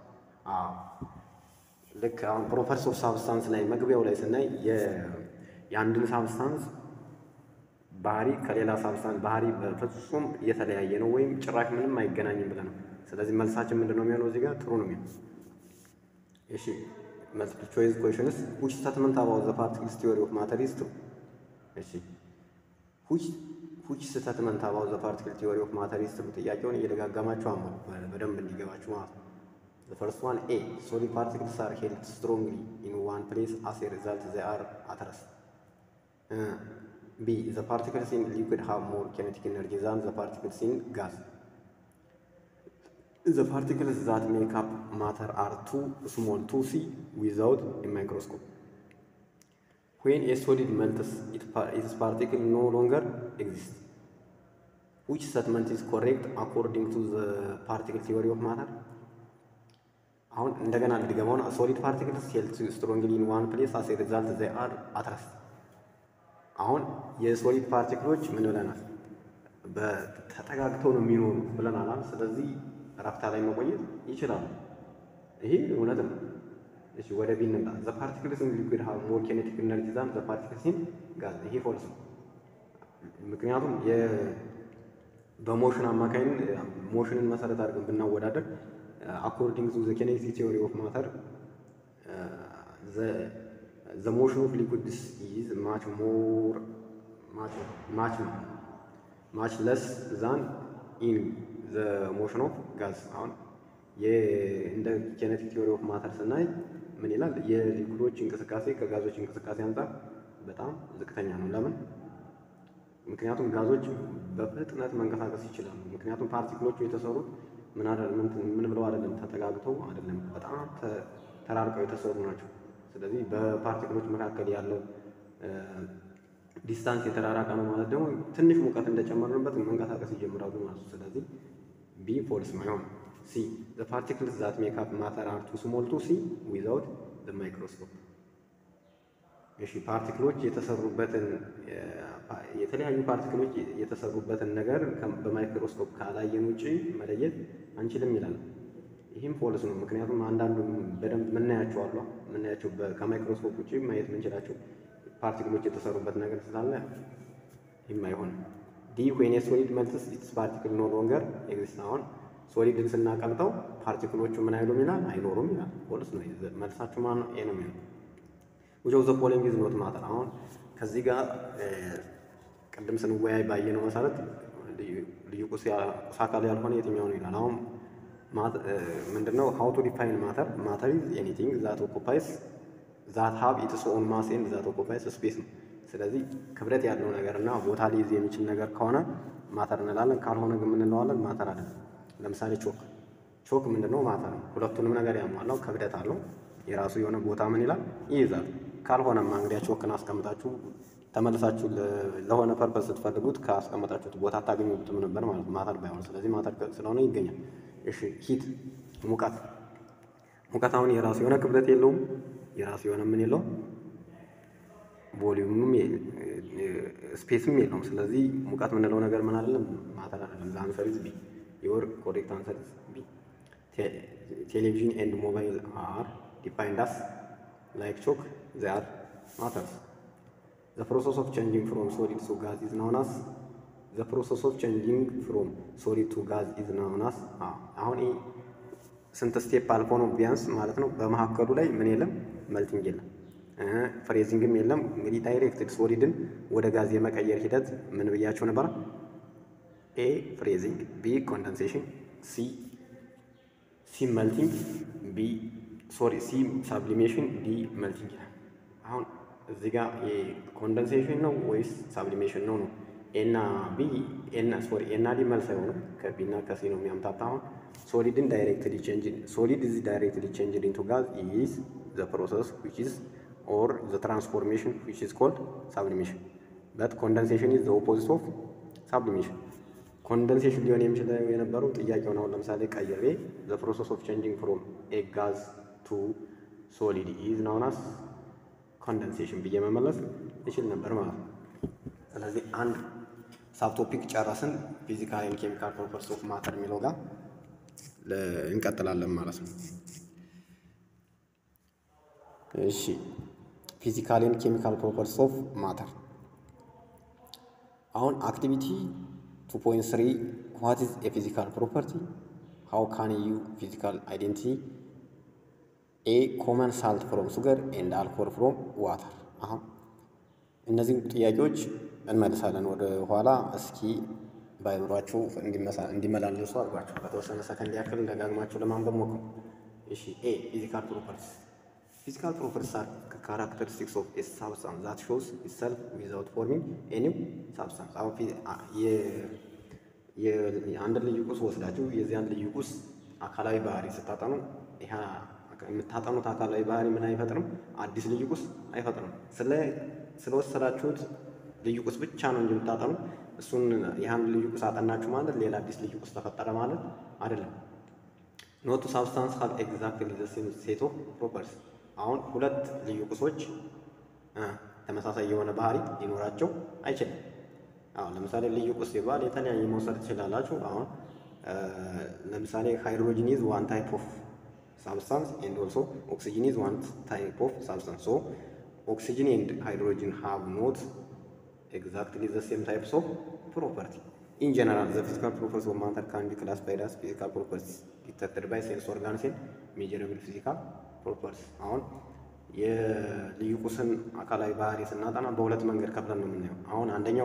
ልክ አሁን ፕሮፐርቲስ ኦፍ ሳብስታንስ ላይ መግቢያው ላይ ስናይ የአንድን ሳብስታንስ ባህሪ ከሌላ ሳብስታንስ ባህሪ በፍጹም የተለያየ ነው ወይም ጭራሽ ምንም አይገናኝም ብለን ነው። ስለዚህ መልሳችን ምንድን ነው የሚሆነው? እዚህ ጋር ትሩ ነው የሚሆነው። እሺ መልቲፕል ቾይስ ኩዌሽንስ ዊች ስቴትመንት አባውት ዘ ፓርቲክልስ ቲዮሪ ኦፍ ማተር ኢዝ ትሩ? እሺ ዊች ዊች ስቴትመንት አባውት ዘ ፓርቲክል ቲዮሪ ኦፍ ማተር ኢዝ ትሩ? ጥያቄውን እየደጋገማችሁ አምሩ በደንብ እንዲገባችሁ ማለት ነው። ዘ ፈርስት ዋን ኤ ሶሊድ ፓርቲክልስ አር ሄልድ ስትሮንግሊ ኢን ዋን ፕሌስ አስ ኤ ሪዛልት ዘ አር አት ረስት ቢ ዘ ፓርቲክልስ ኢን ሊኩዊድ ሃቭ ሞር ኬኔቲክ ኤነርጂ ዛን ዘ ፓርቲክልስ ኢን ጋዝ ዘ ፓርቲክልስ ዛት ሜክ አፕ ማተር አር ቱ ስሞል ቱ ሲ ዊዛውት ኤ ማይክሮስኮፕ ዌን ኤ ሶሊድ መልትስ ኢትስ ፓርቲክል ኖ ሎንገር ኤግዚስት ዊች ስቴትመንት ኢዝ ኮሬክት አኮርዲንግ ቱ ዘ ፓርቲክል ቲዮሪ ኦፍ ማተር አሁን እንደገና ልድገመውን ሶሊድ ፓርቲክልስ ሄልድ ስትሮንግሊ ኢን ዋን ፕሌስ አስ ኤ ሪዛልት ዘ አር አት ረስት አሁን የሶሊድ ፓርቲክሎች ምን ብለናል? ተጠጋግተው ነው የሚኖሩ ብለናል። ስለዚህ ረፍታ ላይ መቆየት ይችላሉ። ይሄ እውነት ነው። እሺ ወደ ቢ እንምጣ። ዘ ፓርቲክልስ ኢን ሊኩዊድ ሃቭ ሞር ኬኔቲክ ኤነርጂ ዛን ዘ ፓርቲክልስ ኢን ጋዝ። ይሄ ፎልስ ነው። ምክንያቱም በሞሽን አማካይን ሞሽንን መሰረት አድርገን ብናወዳደር አኮርዲንግ ቱ ዘ ኬኔቲክ ቲዮሪ ኦፍ ማተር ዘ ሞሽን ኦፍ ሊኩዊድስ ኢዝ ማች ሞር ማች ማች ለስ ዛን ኢን ዘ ሞሽን ኦፍ ጋዝ። አሁን እንደ ኬኔቲክ ቲዮሪ ኦፍ ማተር ስናይ ምን ይላል? የሊኩዶች እንቅስቃሴ ከጋዞች እንቅስቃሴ አንጻር በጣም ዝቅተኛ ነው። ለምን? ምክንያቱም ጋዞች በፍጥነት መንቀሳቀስ ይችላሉ። ምክንያቱም ፓርቲክሎቹ የተሰሩት ምን ብለው አይደለም፣ ተጠጋግተው አይደለም፣ በጣም ተራርቀው የተሰሩ ናቸው። ስለዚህ በፓርቲክሎች መካከል ያለው ዲስታንስ የተራራቀ ነው ማለት ደግሞ ትንሽ ሙቀት እንደጨመርንበት መንቀሳቀስ ይጀምራሉ ማለት ነው። ስለዚህ ቢ ፎልስ ማይሆን ሲ ዘ ፓርቲክልስ ዛት ሜክ አፕ ማተር አር ቱ ስሞል ቱ ሲ ዊዛውት ዘ ማይክሮስኮፕ። እሺ ፓርቲክሎች የተሰሩበትን የተለያዩ ፓርቲክሎች የተሰሩበትን ነገር በማይክሮስኮፕ ካላየን ውጭ መለየት አንችልም ይላል። ይህም ፎልስ ነው። ምክንያቱም አንዳንዱ በደንብ ምናያቸው አሉ ምናያቸው ከማይክሮስኮፕ ውጭ ማየት የምንችላቸው ፓርቲክሎች የተሰሩበት ነገር ስላለ ይህም አይሆንም። ዲ ዌን ሶሊድ መልትስ ኢትስ ፓርቲክል ኖ ሎንገር ኤግዚስት። አሁን ሶሊድን ስናቀልጠው ፓርቲክሎቹ ምን አይሉም ይላል አይኖሩም ይላል። ፎልስ ነው። መልሳችሁ ማን ነው? ኤ ነው የሚሆነው። which of the following is not matter አሁን ከዚህ ጋር ቅድም ስንወያይ ባየነው መሰረት ልዩ ቁስ አካል ያልሆነ የትኛው ነው ይላል። አሁን ምንድነው how to define matter matter is anything that occupies that have its own mass and that occupies space ነው። ስለዚህ ክብደት ያለው ነገር እና ቦታ ሊይዝ የሚችል ነገር ከሆነ ማተር እንላለን። ካልሆነ ግን ምን እንለዋለን? ማተር አይደለም። ለምሳሌ ቾክ ቾክ ምንድነው? ማተር ነው። ሁለቱንም ነገር ያሟላው ክብደት አለው የራሱ የሆነ ቦታ ምን ይላል ይይዛል። ካልሆነማ እንግዲያ ቾክን አስቀምጣችሁ ተመልሳችሁ ለሆነ ፐርፐስ ስትፈልጉት ካስቀመጣችሁት ቦታ አታገኙትም ነበር ማለት ነው፣ ማተር ባይሆን። ስለዚህ ማተር ስለሆነ ይገኛል። እሺ ሂት ሙቀት ሙቀት አሁን የራሱ የሆነ ክብደት የለውም፣ የራሱ የሆነ ምን የለውም፣ ቮሊዩምም ስፔስም የለውም። ስለዚህ ሙቀት የምንለው ነገር ምን አይደለም፣ ማተር አይደለም። ለአንሰር ኢዝ ቢ ዮር ኮሬክት አንሰር ኢዝ ቢ ቴሌቪዥን ኤንድ ሞባይል አር defined as like chalk, they are matters. The process of changing from solid to gas is known as the process of changing from solid to gas is known as አሁን ይህ ስንት ስቴፕ አልፎ ነው ቢያንስ ማለት ነው። በመካከሉ ላይ ምን የለም መልቲንግ የለም ፍሬዚንግም የለም። እንግዲህ ዳይሬክትድ ሶሊድን ወደ ጋዝ የመቀየር ሂደት ምን ብያቸው ነበር? ኤ ፍሬዚንግ፣ ቢ ኮንደንሴሽን፣ ሲ ሲ መልቲንግ፣ ቢ ሶሪ ሲ ሳብሊሜሽን ዲ መልቲንግ ይላል። አሁን እዚህ ጋር ኮንደንሴሽን ነው ወይስ ሳብሊሜሽን ነው ነው? ኤና ቢ ኤና ሶሪ ኤና ዲ መልስ አይሆንም። ከቢ እና ከሲ ነው የሚያምታታ። አሁን ሶሊድን ዳይሬክትሊ ቼንጅ ሶሊድ ኢዝ ዳይሬክትሊ ቼንጅድ ኢንቱ ጋዝ ኢዝ ዘ ፕሮሰስ ዊች ኢዝ ኦር ዘ ትራንስፎርሜሽን ዊች ኢዝ ኮልድ ሳብሊሜሽን በት ኮንደንሴሽን ኢዝ ዘ ኦፖዚት ኦፍ ሳብሊሜሽን ኮንደንሴሽን ሊሆን የሚችለው የነበረው ጥያቄውን አሁን ለምሳሌ ቀይሬ ዘ ፕሮሰስ ኦፍ ቼንጂንግ ፍሮም ኤ ጋዝ ቱ ሶሊድ ኢዝ ናውን አስ ኮንደንሴሽን ብዬ መመለስ ይችል ነበር ማለት ነው። ስለዚህ አንድ ሳብቶፒክ ጨረስን። ፊዚካል ኤንድ ኬሚካል ፕሮፐርቲስ ኦፍ ማተር የሚለው ጋር እንቀጥላለን ማለት ነው። እሺ ፊዚካል ኤንድ ኬሚካል ፕሮፐርቲስ ኦፍ ማተር አሁን አክቲቪቲ 2.3 ዋት ኢዝ ኤ ፊዚካል ፕሮፐርቲ ሃው ካን ዩ ፊዚካል አይዴንቲቲ ኤ ኮመን ሳልት ፍሮም ሱገር ኤንድ አልኮል ፍሮም ዋተር። አሁን እነዚህ ጥያቄዎች እንመልሳለን ወደ ኋላ። እስኪ በአይምሯችሁ እንዲመላለሱ አድርጓቸው በተወሰነ ሰከንድ ያክል ደጋግማችሁ ለማንበብ ሞክሩ። እሺ ኤ ፊዚካል ፕሮፐርቲስ ፊዚካል ፕሮፐርቲስ አር ካራክተሪስቲክስ ኦፍ ኤ ሳብስታንስ ዛት ሾውስ ኢትሰልፍ ዊዛውት ፎርሚንግ ኤኒው ሳብስታንስ። አሁን የአንድን ልዩ ቁስ ወስዳችሁ የዚያን ልዩ ቁስ አካላዊ ባህሪ ስታጠኑ ይህ የምታጠኑት አካላዊ ባህሪ ምን አይፈጥርም? አዲስ ልዩ ቁስ አይፈጥርም። ስለወሰዳችሁት ልዩ ቁስ ብቻ ነው እንጂ የምታጠኑ እሱን ይህን ልዩ ቁስ አጠናችሁ ማለት ሌላ አዲስ ልዩ ቁስ ተፈጠረ ማለት አይደለም። ኖቱ ሳብስታንስ ሀብ ኤግዛክትሊ ዘ ሴም ሴት ኦፍ ፕሮፐርቲስ። አሁን ሁለት ልዩ ቁሶች ተመሳሳይ የሆነ ባህሪ ሊኖራቸው አይችልም። አሁን ለምሳሌ ልዩ ቁስ ሲባል የተለያየ መውሰድ ትችላላችሁ። አሁን ለምሳሌ ሃይድሮጂን ኢዝ ዋን ታይፕ ኦፍ substance and also oxygen is one type of substance. So oxygen and hydrogen have not exactly the same types of property. In general, the physical properties of matter can be classified as physical properties detected by sense organs and measurable physical properties. አሁን የልዩ ቁስን አካላዊ ባህሪ ስናጠና በሁለት መንገድ ከፍለን ነው የምናየው። አሁን አንደኛው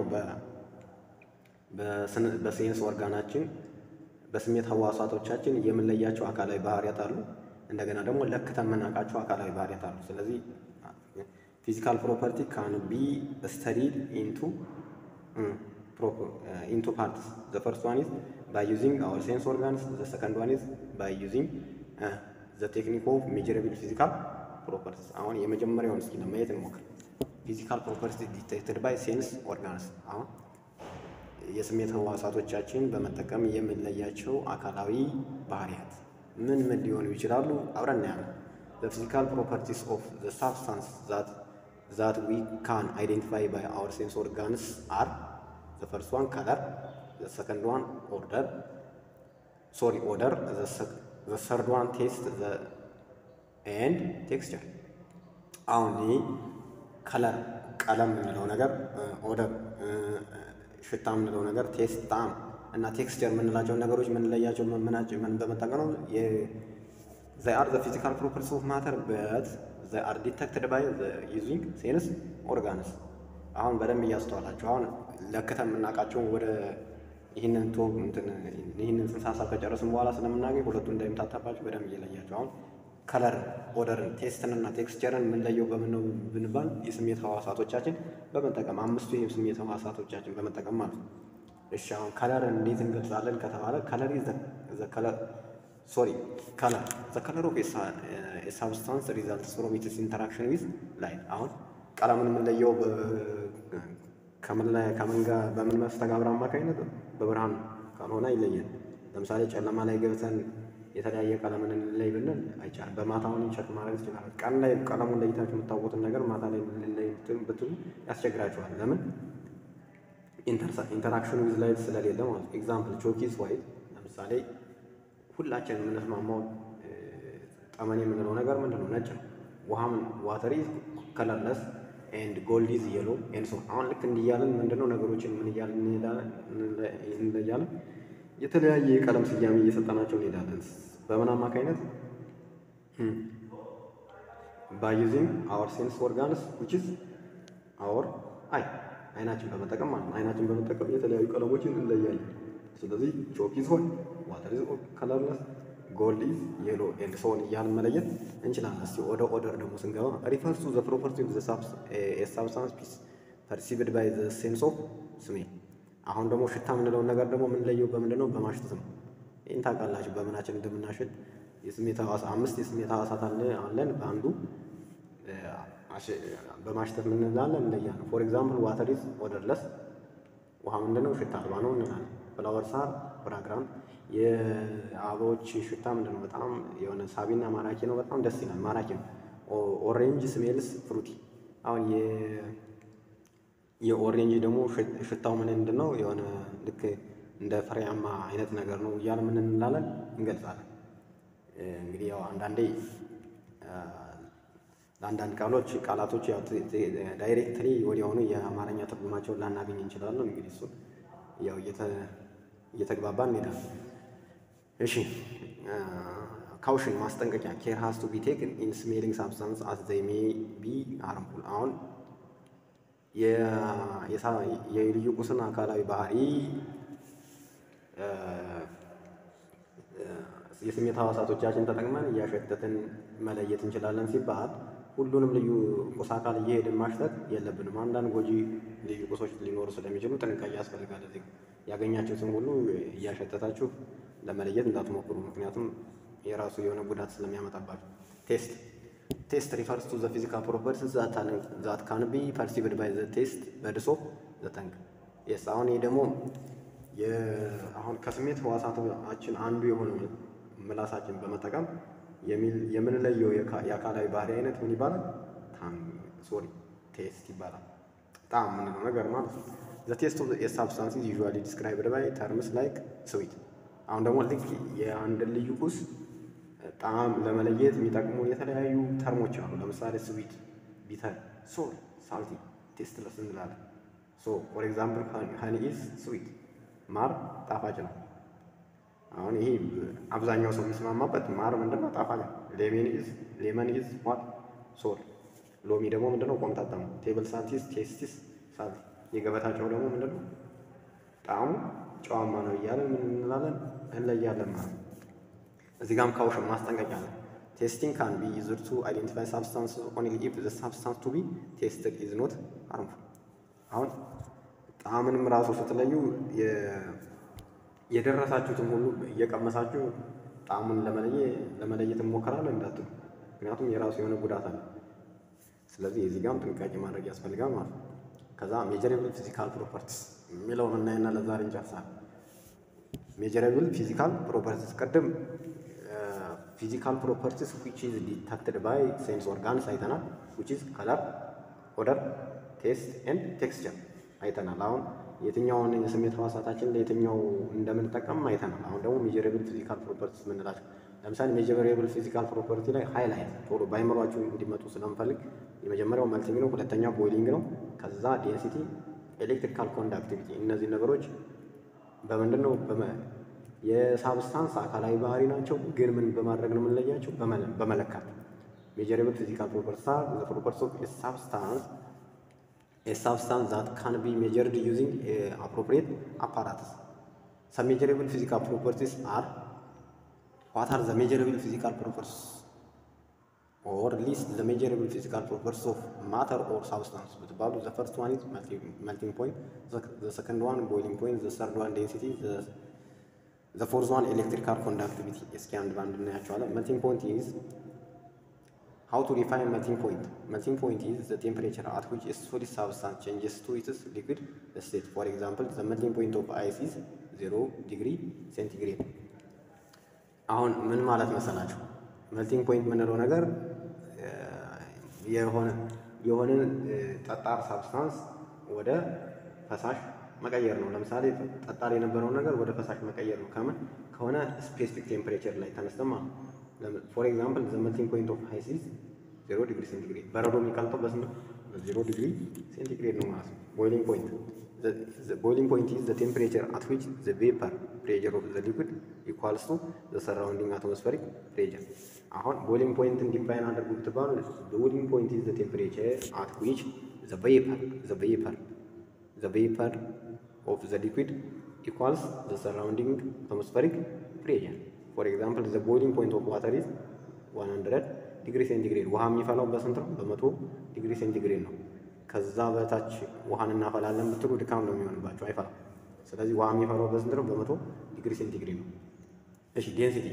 በሴንስ ኦርጋናችን በስሜት ህዋሳቶቻችን የምንለያቸው አካላዊ ባህሪያት አሉ። እንደገና ደግሞ ለክተን የምናውቃቸው አካላዊ ባህሪያት አሉ። ስለዚህ ፊዚካል ፕሮፐርቲ ካን ቢ ስተዲድ ኢንቱ ኢንቱ ፓርትስ ዘ ፈርስት ዋን ኢዝ ባይ ዩዚንግ አወር ሴንስ ኦርጋንስ ዘ ሰከንድ ዋን ኢዝ ባይ ዩዚንግ ዘ ቴክኒክ ኦፍ ሜጀረብል ፊዚካል ፕሮፐርቲስ አሁን የመጀመሪያውን እስኪ ለማየት እንሞክር። ፊዚካል ፕሮፐርቲስ ዲቴክትድ ባይ ሴንስ ኦርጋንስ አሁን የስሜት ህዋሳቶቻችን በመጠቀም የምንለያቸው አካላዊ ባህሪያት ምን ምን ሊሆኑ ይችላሉ? አብረን እናያለን። the physical properties of the substance that that we can identify by our sense organs are the first one color the second one odor sorry odor the, sec- the third one taste the and texture አሁን ይህ ከለር ቀለም የምንለው ነገር ኦደር ሽታ የምንለው ነገር ቴስት ጣዕም እና ቴክስቸር የምንላቸውን ነገሮች የምንለያቸው ምናቸው ምን በመጠቀም ነው they are the physical properties of matter but they are detected by the using sense organs አሁን በደንብ እያስተዋላቸው አሁን ለክተን የምናውቃቸውን ወደ ይህንን ቶ እንትን ይህንን ጽንሰ ሀሳብ ከጨረስን በኋላ ስለምናገኝ ሁለቱ እንዳይምታታባቸው በደንብ እየለያቸው አሁን ከለር ኦደርን ቴስትንና ቴክስቸርን የምንለየው በምን ነው ብንባል የስሜት ህዋሳቶቻችን በመጠቀም አምስቱ የስሜት ህዋሳቶቻችን በመጠቀም ማለት ነው። እሺ አሁን ከለርን እንዴት እንገልጻለን ከተባለ ከለር ዘ ከለር ሶሪ ከለር ዘ ከለር ኦፍ ሳብስታንስ ሪዛልትስ ፍሮም ኢትስ ኢንተራክሽን ዊዝ ላይት። አሁን ቀለምን የምንለየው ከምን ላይ ከምን ጋር በምን መስተጋብር አማካኝነት በብርሃን ካልሆነ ይለያል። ለምሳሌ ጨለማ ላይ ገብተን የተለያየ ቀለምን እንለይ ብንል አይቻልም። በማታውን ቸክ ማድረግ ትችላለ። ቀን ላይ ቀለሙን ለይታችሁ የምታውቁትን ነገር ማታ ላይ ልለይ ብትሉ ያስቸግራችኋል። ለምን ኢንተራክሽን ዊዝ ላይት ስለሌለ ማለት ነው። ኤግዛምፕል ቾኪስ ዋይት ለምሳሌ ሁላችን የምንስማማው ጠመኔ የምንለው ነገር ምንድን ነው? ነጭ ነው። ውሃም ዋተር ኢዝ ከለርለስ ኤንድ ጎልድ ኢዝ የሎ ኤንድ ሶ አሁን ልክ እንዲያለን ምንድነው ነገሮችን ምን እያልን እንለያለን? የተለያየ የቀለም ስያሜ እየሰጠናቸው እንሄዳለን። በምን አማካኝነት ባይ ዩዚንግ አወር ሴንስ ኦርጋንስ ዊች ኢዝ አወር አይ አይናችን በመጠቀም ማለት ነው። አይናችን በመጠቀም የተለያዩ ቀለሞችን እንለያለን። ስለዚህ ቾክ ኢዝ ሆይ ዋተር ኢዝ ከለርለስ ጎልድ ኢዝ የሎ ኤንድ ሶን እያልን መለየት እንችላለን። እስቲ ወደ ኦደር ደግሞ ስንገባ ሪፈርስ ቱ ዘ ፕሮፐርቲ ኦፍ ዘ ሳብስታንስ ፒስ ፐርሲቭድ ባይ ዘ ሴንስ ኦፍ ስሜል። አሁን ደግሞ ሽታ የምንለውን ነገር ደግሞ የምንለየው በምንድን ነው? በማሽተት ነው። ይህን ታውቃላችሁ፣ በምናችን እንደምናሽት የስሜት ሐዋሳ አምስት የስሜት ሐዋሳት አለን። በአንዱ በማሽተት ምንላለን እንለያለን። ፎር ኤግዛምፕል ዋተር ኢዝ ኦደርለስ፣ ውሃ ምንድነው? ሽታ አልባ ነው እንላለን። ፍላወር ሳር ፍራግራንት የአበባዎች ሽታ ምንድን ነው? በጣም የሆነ ሳቢና ማራኪ ነው። በጣም ደስ ይላል፣ ማራኪ ነው። ኦሬንጅ ስሜልስ ፍሩቲ። አሁን የኦሬንጅ ደግሞ ሽታው ምን ምንድን ነው? የሆነ ልክ እንደ ፍሬያማ አይነት ነገር ነው እያለ ምን እንላለን እንገልጻለን። እንግዲህ ያው አንዳንዴ ለአንዳንድ ቃሎች ቃላቶች ያው ዳይሬክትሊ ወዲያውኑ የአማርኛ ትርጉማቸውን ላናገኝ እንችላለን። እንግዲህ እሱን ያው እየተግባባ እንሄዳለን። እሺ ካውሽን ማስጠንቀቂያ ኬር ሃዝ ቱ ቢ ቴክን ኢን ስሜሊንግ ሳብስታንስ አስ ዘይ ሜ ቢ ሃርምፉል። አሁን የልዩ ቁስን አካላዊ ባህሪ የስሜት ሐዋሳቶቻችን ተጠቅመን እያሸተትን መለየት እንችላለን ሲባል ሁሉንም ልዩ ቁስ አካል እየሄድን ማሽተት የለብንም። አንዳንድ ጎጂ ልዩ ቁሶች ሊኖሩ ስለሚችሉ ጥንቃቄ ያስፈልጋል። እዚህ ያገኛችሁትን ሁሉ እያሸተታችሁ ለመለየት እንዳትሞክሩ፣ ምክንያቱም የራሱ የሆነ ጉዳት ስለሚያመጣባችሁ። ቴስት ቴስት ሪፈርስ ቱ ዘ ፊዚካል ፕሮፐርቲስ ዛት ካን ቢ ፐርሲቭድ ባይ ዘ ቴስት በድሶ ዘ ተንግ የስ አሁን ይህ ደግሞ አሁን ከስሜት ህዋሳታችን አንዱ የሆነው ምላሳችን በመጠቀም የምንለየው የአካላዊ ባህሪ አይነት ምን ይባላል? ሶሪ ቴስት ይባላል። ጣዕም የምንለው ነገር ማለት ነው። ዘ ቴስት ኦፍ ኤ ሳብስታንስ ኢዝ ዩዥዋሊ ዲስክራይብድ ባይ ተርምስ ላይክ ስዊት። አሁን ደግሞ ልክ የአንድን ልዩ ቁስ ጣዕም ለመለየት የሚጠቅሙ የተለያዩ ተርሞች አሉ። ለምሳሌ ስዊት፣ ቢተር፣ ሶር፣ ሳልቲ፣ ቴስትለስ እንላለን። ሶ ፎር ኤግዛምፕል ሀኒ ኢዝ ስዊት፣ ማር ጣፋጭ ነው። አሁን ይሄ አብዛኛው ሰው የሚስማማበት ማር ምንድነው? ጣፋጭ ነው። ሌመን ኢዝ ሌመን ኢዝ ዋት ሶር። ሎሚ ደግሞ ምንድነው? ቆምጣጣ ነው። ቴብል ሳልቲስ ቴስቲስ ሳልቲ። የገበታ ጨው ደግሞ ምንድነው? ጣዕሙ ጨዋማ ነው እያለን ምን እንላለን? እንለያለን ማለት ነው። እዚህ ጋም ካውሽን ማስጠንቀቂያ ነው። ቴስቲንግ ካን ቢ ዩዝድ ቱ አይዴንቲፋይ ሳብስታንስ ኦንሊ ኢፍ ዘ ሳብስታንስ ቱ ቢ ቴስትድ ኢዝ ኖት ሃርምፉል። አሁን ጣዕምንም ራሱ ስትለዩ የደረሳችሁትን ሁሉ እየቀመሳችሁ ጣዕሙን ለመለየት እንሞክራለን እንዳትሉ። ምክንያቱም የራሱ የሆነ ጉዳት አለ። ስለዚህ የዚህ ጋርም ጥንቃቄ ማድረግ ያስፈልጋል ማለት ነው። ከዛ ሜጀረብል ፊዚካል ፕሮፐርቲስ የሚለውን እናይና ለዛሬ እንጨርሳለን። ሜጀረብል ፊዚካል ፕሮፐርቲስ ቅድም ፊዚካል ፕሮፐርቲስ ዊች ኢዝ ዲተክትድ ባይ ሴንስ ኦርጋንስ አይተናል። ዊች ኢዝ ከለር፣ ኦደር፣ ቴስት ኤንድ ቴክስቸር አይተናል። አሁን የትኛውን የስሜት ህዋሳታችን ለየትኛው እንደምንጠቀም አይተናል። አሁን ደግሞ ሜጀረብል ፊዚካል ፕሮፐርቲስ የምንላቸው ለምሳሌ ሜጀረብል ፊዚካል ፕሮፐርቲ ላይ ሃይላይት ቶሎ በአይምሯችሁ እንዲመጡ ስለምፈልግ የመጀመሪያው መልቲንግ ነው፣ ሁለተኛ ቦይሊንግ ነው። ከዛ ዴንሲቲ፣ ኤሌክትሪካል ኮንዳክቲቪቲ እነዚህ ነገሮች በምንድን ነው የሳብስታንስ አካላዊ ባህሪ ናቸው። ግን ምን በማድረግ ነው የምንለያቸው? በመለካት ሜጀረብል ፊዚካል ፕሮፐርቲስ አር ዘ ፕሮፐርቲስ ኦፍ ኤ ሳብስታንስ ኤ ሳብስታንስ ዛት ካን ቢ ሜጀርድ ዩዚንግ አፕሮፕሪየት አፓራትስ ሰም ሜጀረብል ፊዚካል ፕሮፐርቲስ አር ዋት አር ዘ ሜጀረብል ፊዚካል ፕሮፐርቲስ ኦር ሊስት ዘ ሜጀረብል ፊዚካል ፕሮፐርቲስ ኦፍ ማተር ኦር ሳብስታንስ ብትባሉ ዘ ፈርስት ዋን ኢዝ መልቲንግ ፖይንት ዘ ሰከንድ ዋን ቦይሊንግ ፖይንት ዘ ሰርድ ዋን ዴንሲቲ ዘ ፎርዝ ዋን ኤሌክትሪካል ኮንዳክቲቪቲ። እስኪ አንድ በአንድ እናያቸዋለን። መልቲንግ ፖይንት ኢዝ ሃው ቱ ዲፋይን መልቲንግ ፖይንት መልቲንግ ፖይንት ኢዝ ዘ ቴምፕሬቸር አት ዊች ኤ ሶሊድ ሳብስታንስ ቼንጅስ ቱ ኢትስ ሊኩዊድ ስቴት ፎር ኤግዛምፕል ዘ መልቲንግ ፖይንት ኦፍ አይስ ኢዝ ዜሮ ዲግሪ ሴንቲግሬድ። አሁን ምን ማለት መሰላችሁ? መልቲንግ ፖይንት የምንለው ነገር የሆነ የሆነን ጠጣር ሳብስታንስ ወደ ፈሳሽ መቀየር ነው። ለምሳሌ ጠጣር የነበረውን ነገር ወደ ፈሳሽ መቀየር ነው። ከምን ከሆነ ስፔሲፊክ ቴምፕሬቸር ላይ ተነስተማ ፎር ኤግዛምፕል ዘ መልቲንግ ፖይንት ኦፍ አይስ ኢዝ ዜሮ ዲግሪ ሴንቲግሬድ። በረዶ የሚቀልጠው በስንት ዜሮ ዲግሪ ሴንቲግሬድ ነው ማለት ነው። ቦይሊንግ ፖይንት ቦይሊንግ ፖይንት ኢዝ ዘ ቴምፕሬቸር አት ዊች ዘ ቬፐር ፕሬዠር ኦፍ ዘ ሊኩዊድ ኢኳልስ ቱ ዘ ሰራውንዲንግ አትሞስፌሪክ ፕሬዠር። አሁን ቦይሊንግ ፖይንትን ዲፋይን አድርጉ ብትባሉ ቦይሊንግ ፖይንት ኢዝ ዘ ቴምፕሬቸር አት ዊች ዘ ቬፐር ዘ ቬፐር ዘ ቬፐር ኦፍ ዘ ሊኩዊድ ኢኳልስ ዘ ሰራውንዲንግ አትሞስፌሪክ ፕሬዠር። ፎር ኤግዛምፕል ዘ ቦይሊንግ ፖይንት ኦፍ ዋተር ኢዝ 100 ዲግሪ ሴንቲግሬድ። ውሃ የሚፈላው በስንት ነው? በመቶ ዲግሪ ሴንቲግሬድ ነው። ከዛ በታች ውሃን እናፈላለን ብትሉ ድካም ነው የሚሆንባቸው፣ አይፈላም። ስለዚህ ውሃ የሚፈላው በስንት ነው? በመቶ ዲግሪ ሴንቲግሬድ ነው። እሺ ዴንሲቲ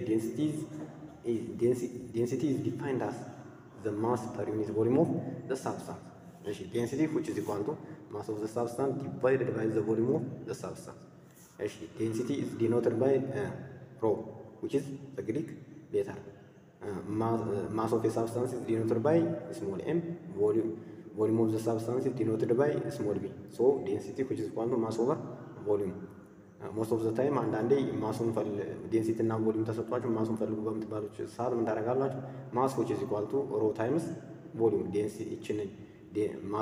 ዴንሲቲ ኢዝ ዲፋይንድ አስ ዘ ማስ ፐር ዩኒት ቮሊዩም ኦፍ ዘ ሳብስታንስ። እሺ ዴንሲቲ ዊች ኢዝ ኢኳል ቱ ማስ ኦፍ ዘ ሳብስታንስ ዲቫይድድ ባይ ዘ ቮሊዩም ኦፍ ዘ ሳብስታንስ። እሺ ዴንሲቲ ኢዝ ዲኖትድ ባይ ሮ ዊች ኢዝ ዘ ግሪክ ሌተር ማስ ኦፍ ኤ ሳብስታንስ ኢዝ ዲኖትድ ባይ ስሞል ኤም ቮሊዩም ቮሊዩም ኦፍ ዘ ሳብስታንስ ኢዝ ዲኖትድ ባይ ስሞል ቢ ሶ ዴንሲቲ ዊች ኢዝ ኢኳል ቱ ማስ ኦቨር ቮሊዩም ሞስት ኦፍ ዘ ታይም አንዳንዴ ማሱን ዴንሲቲ እና ቮሊዩም ተሰጥቷችሁ ማሱን ፈልጉ በምትባሉት ሰዓት ምን ታደርጋላችሁ? ማስ ዊች ኢዝ ኢኳል ቱ ሮ ታይምስ ቮሊዩም ዴንሲቲ ይችን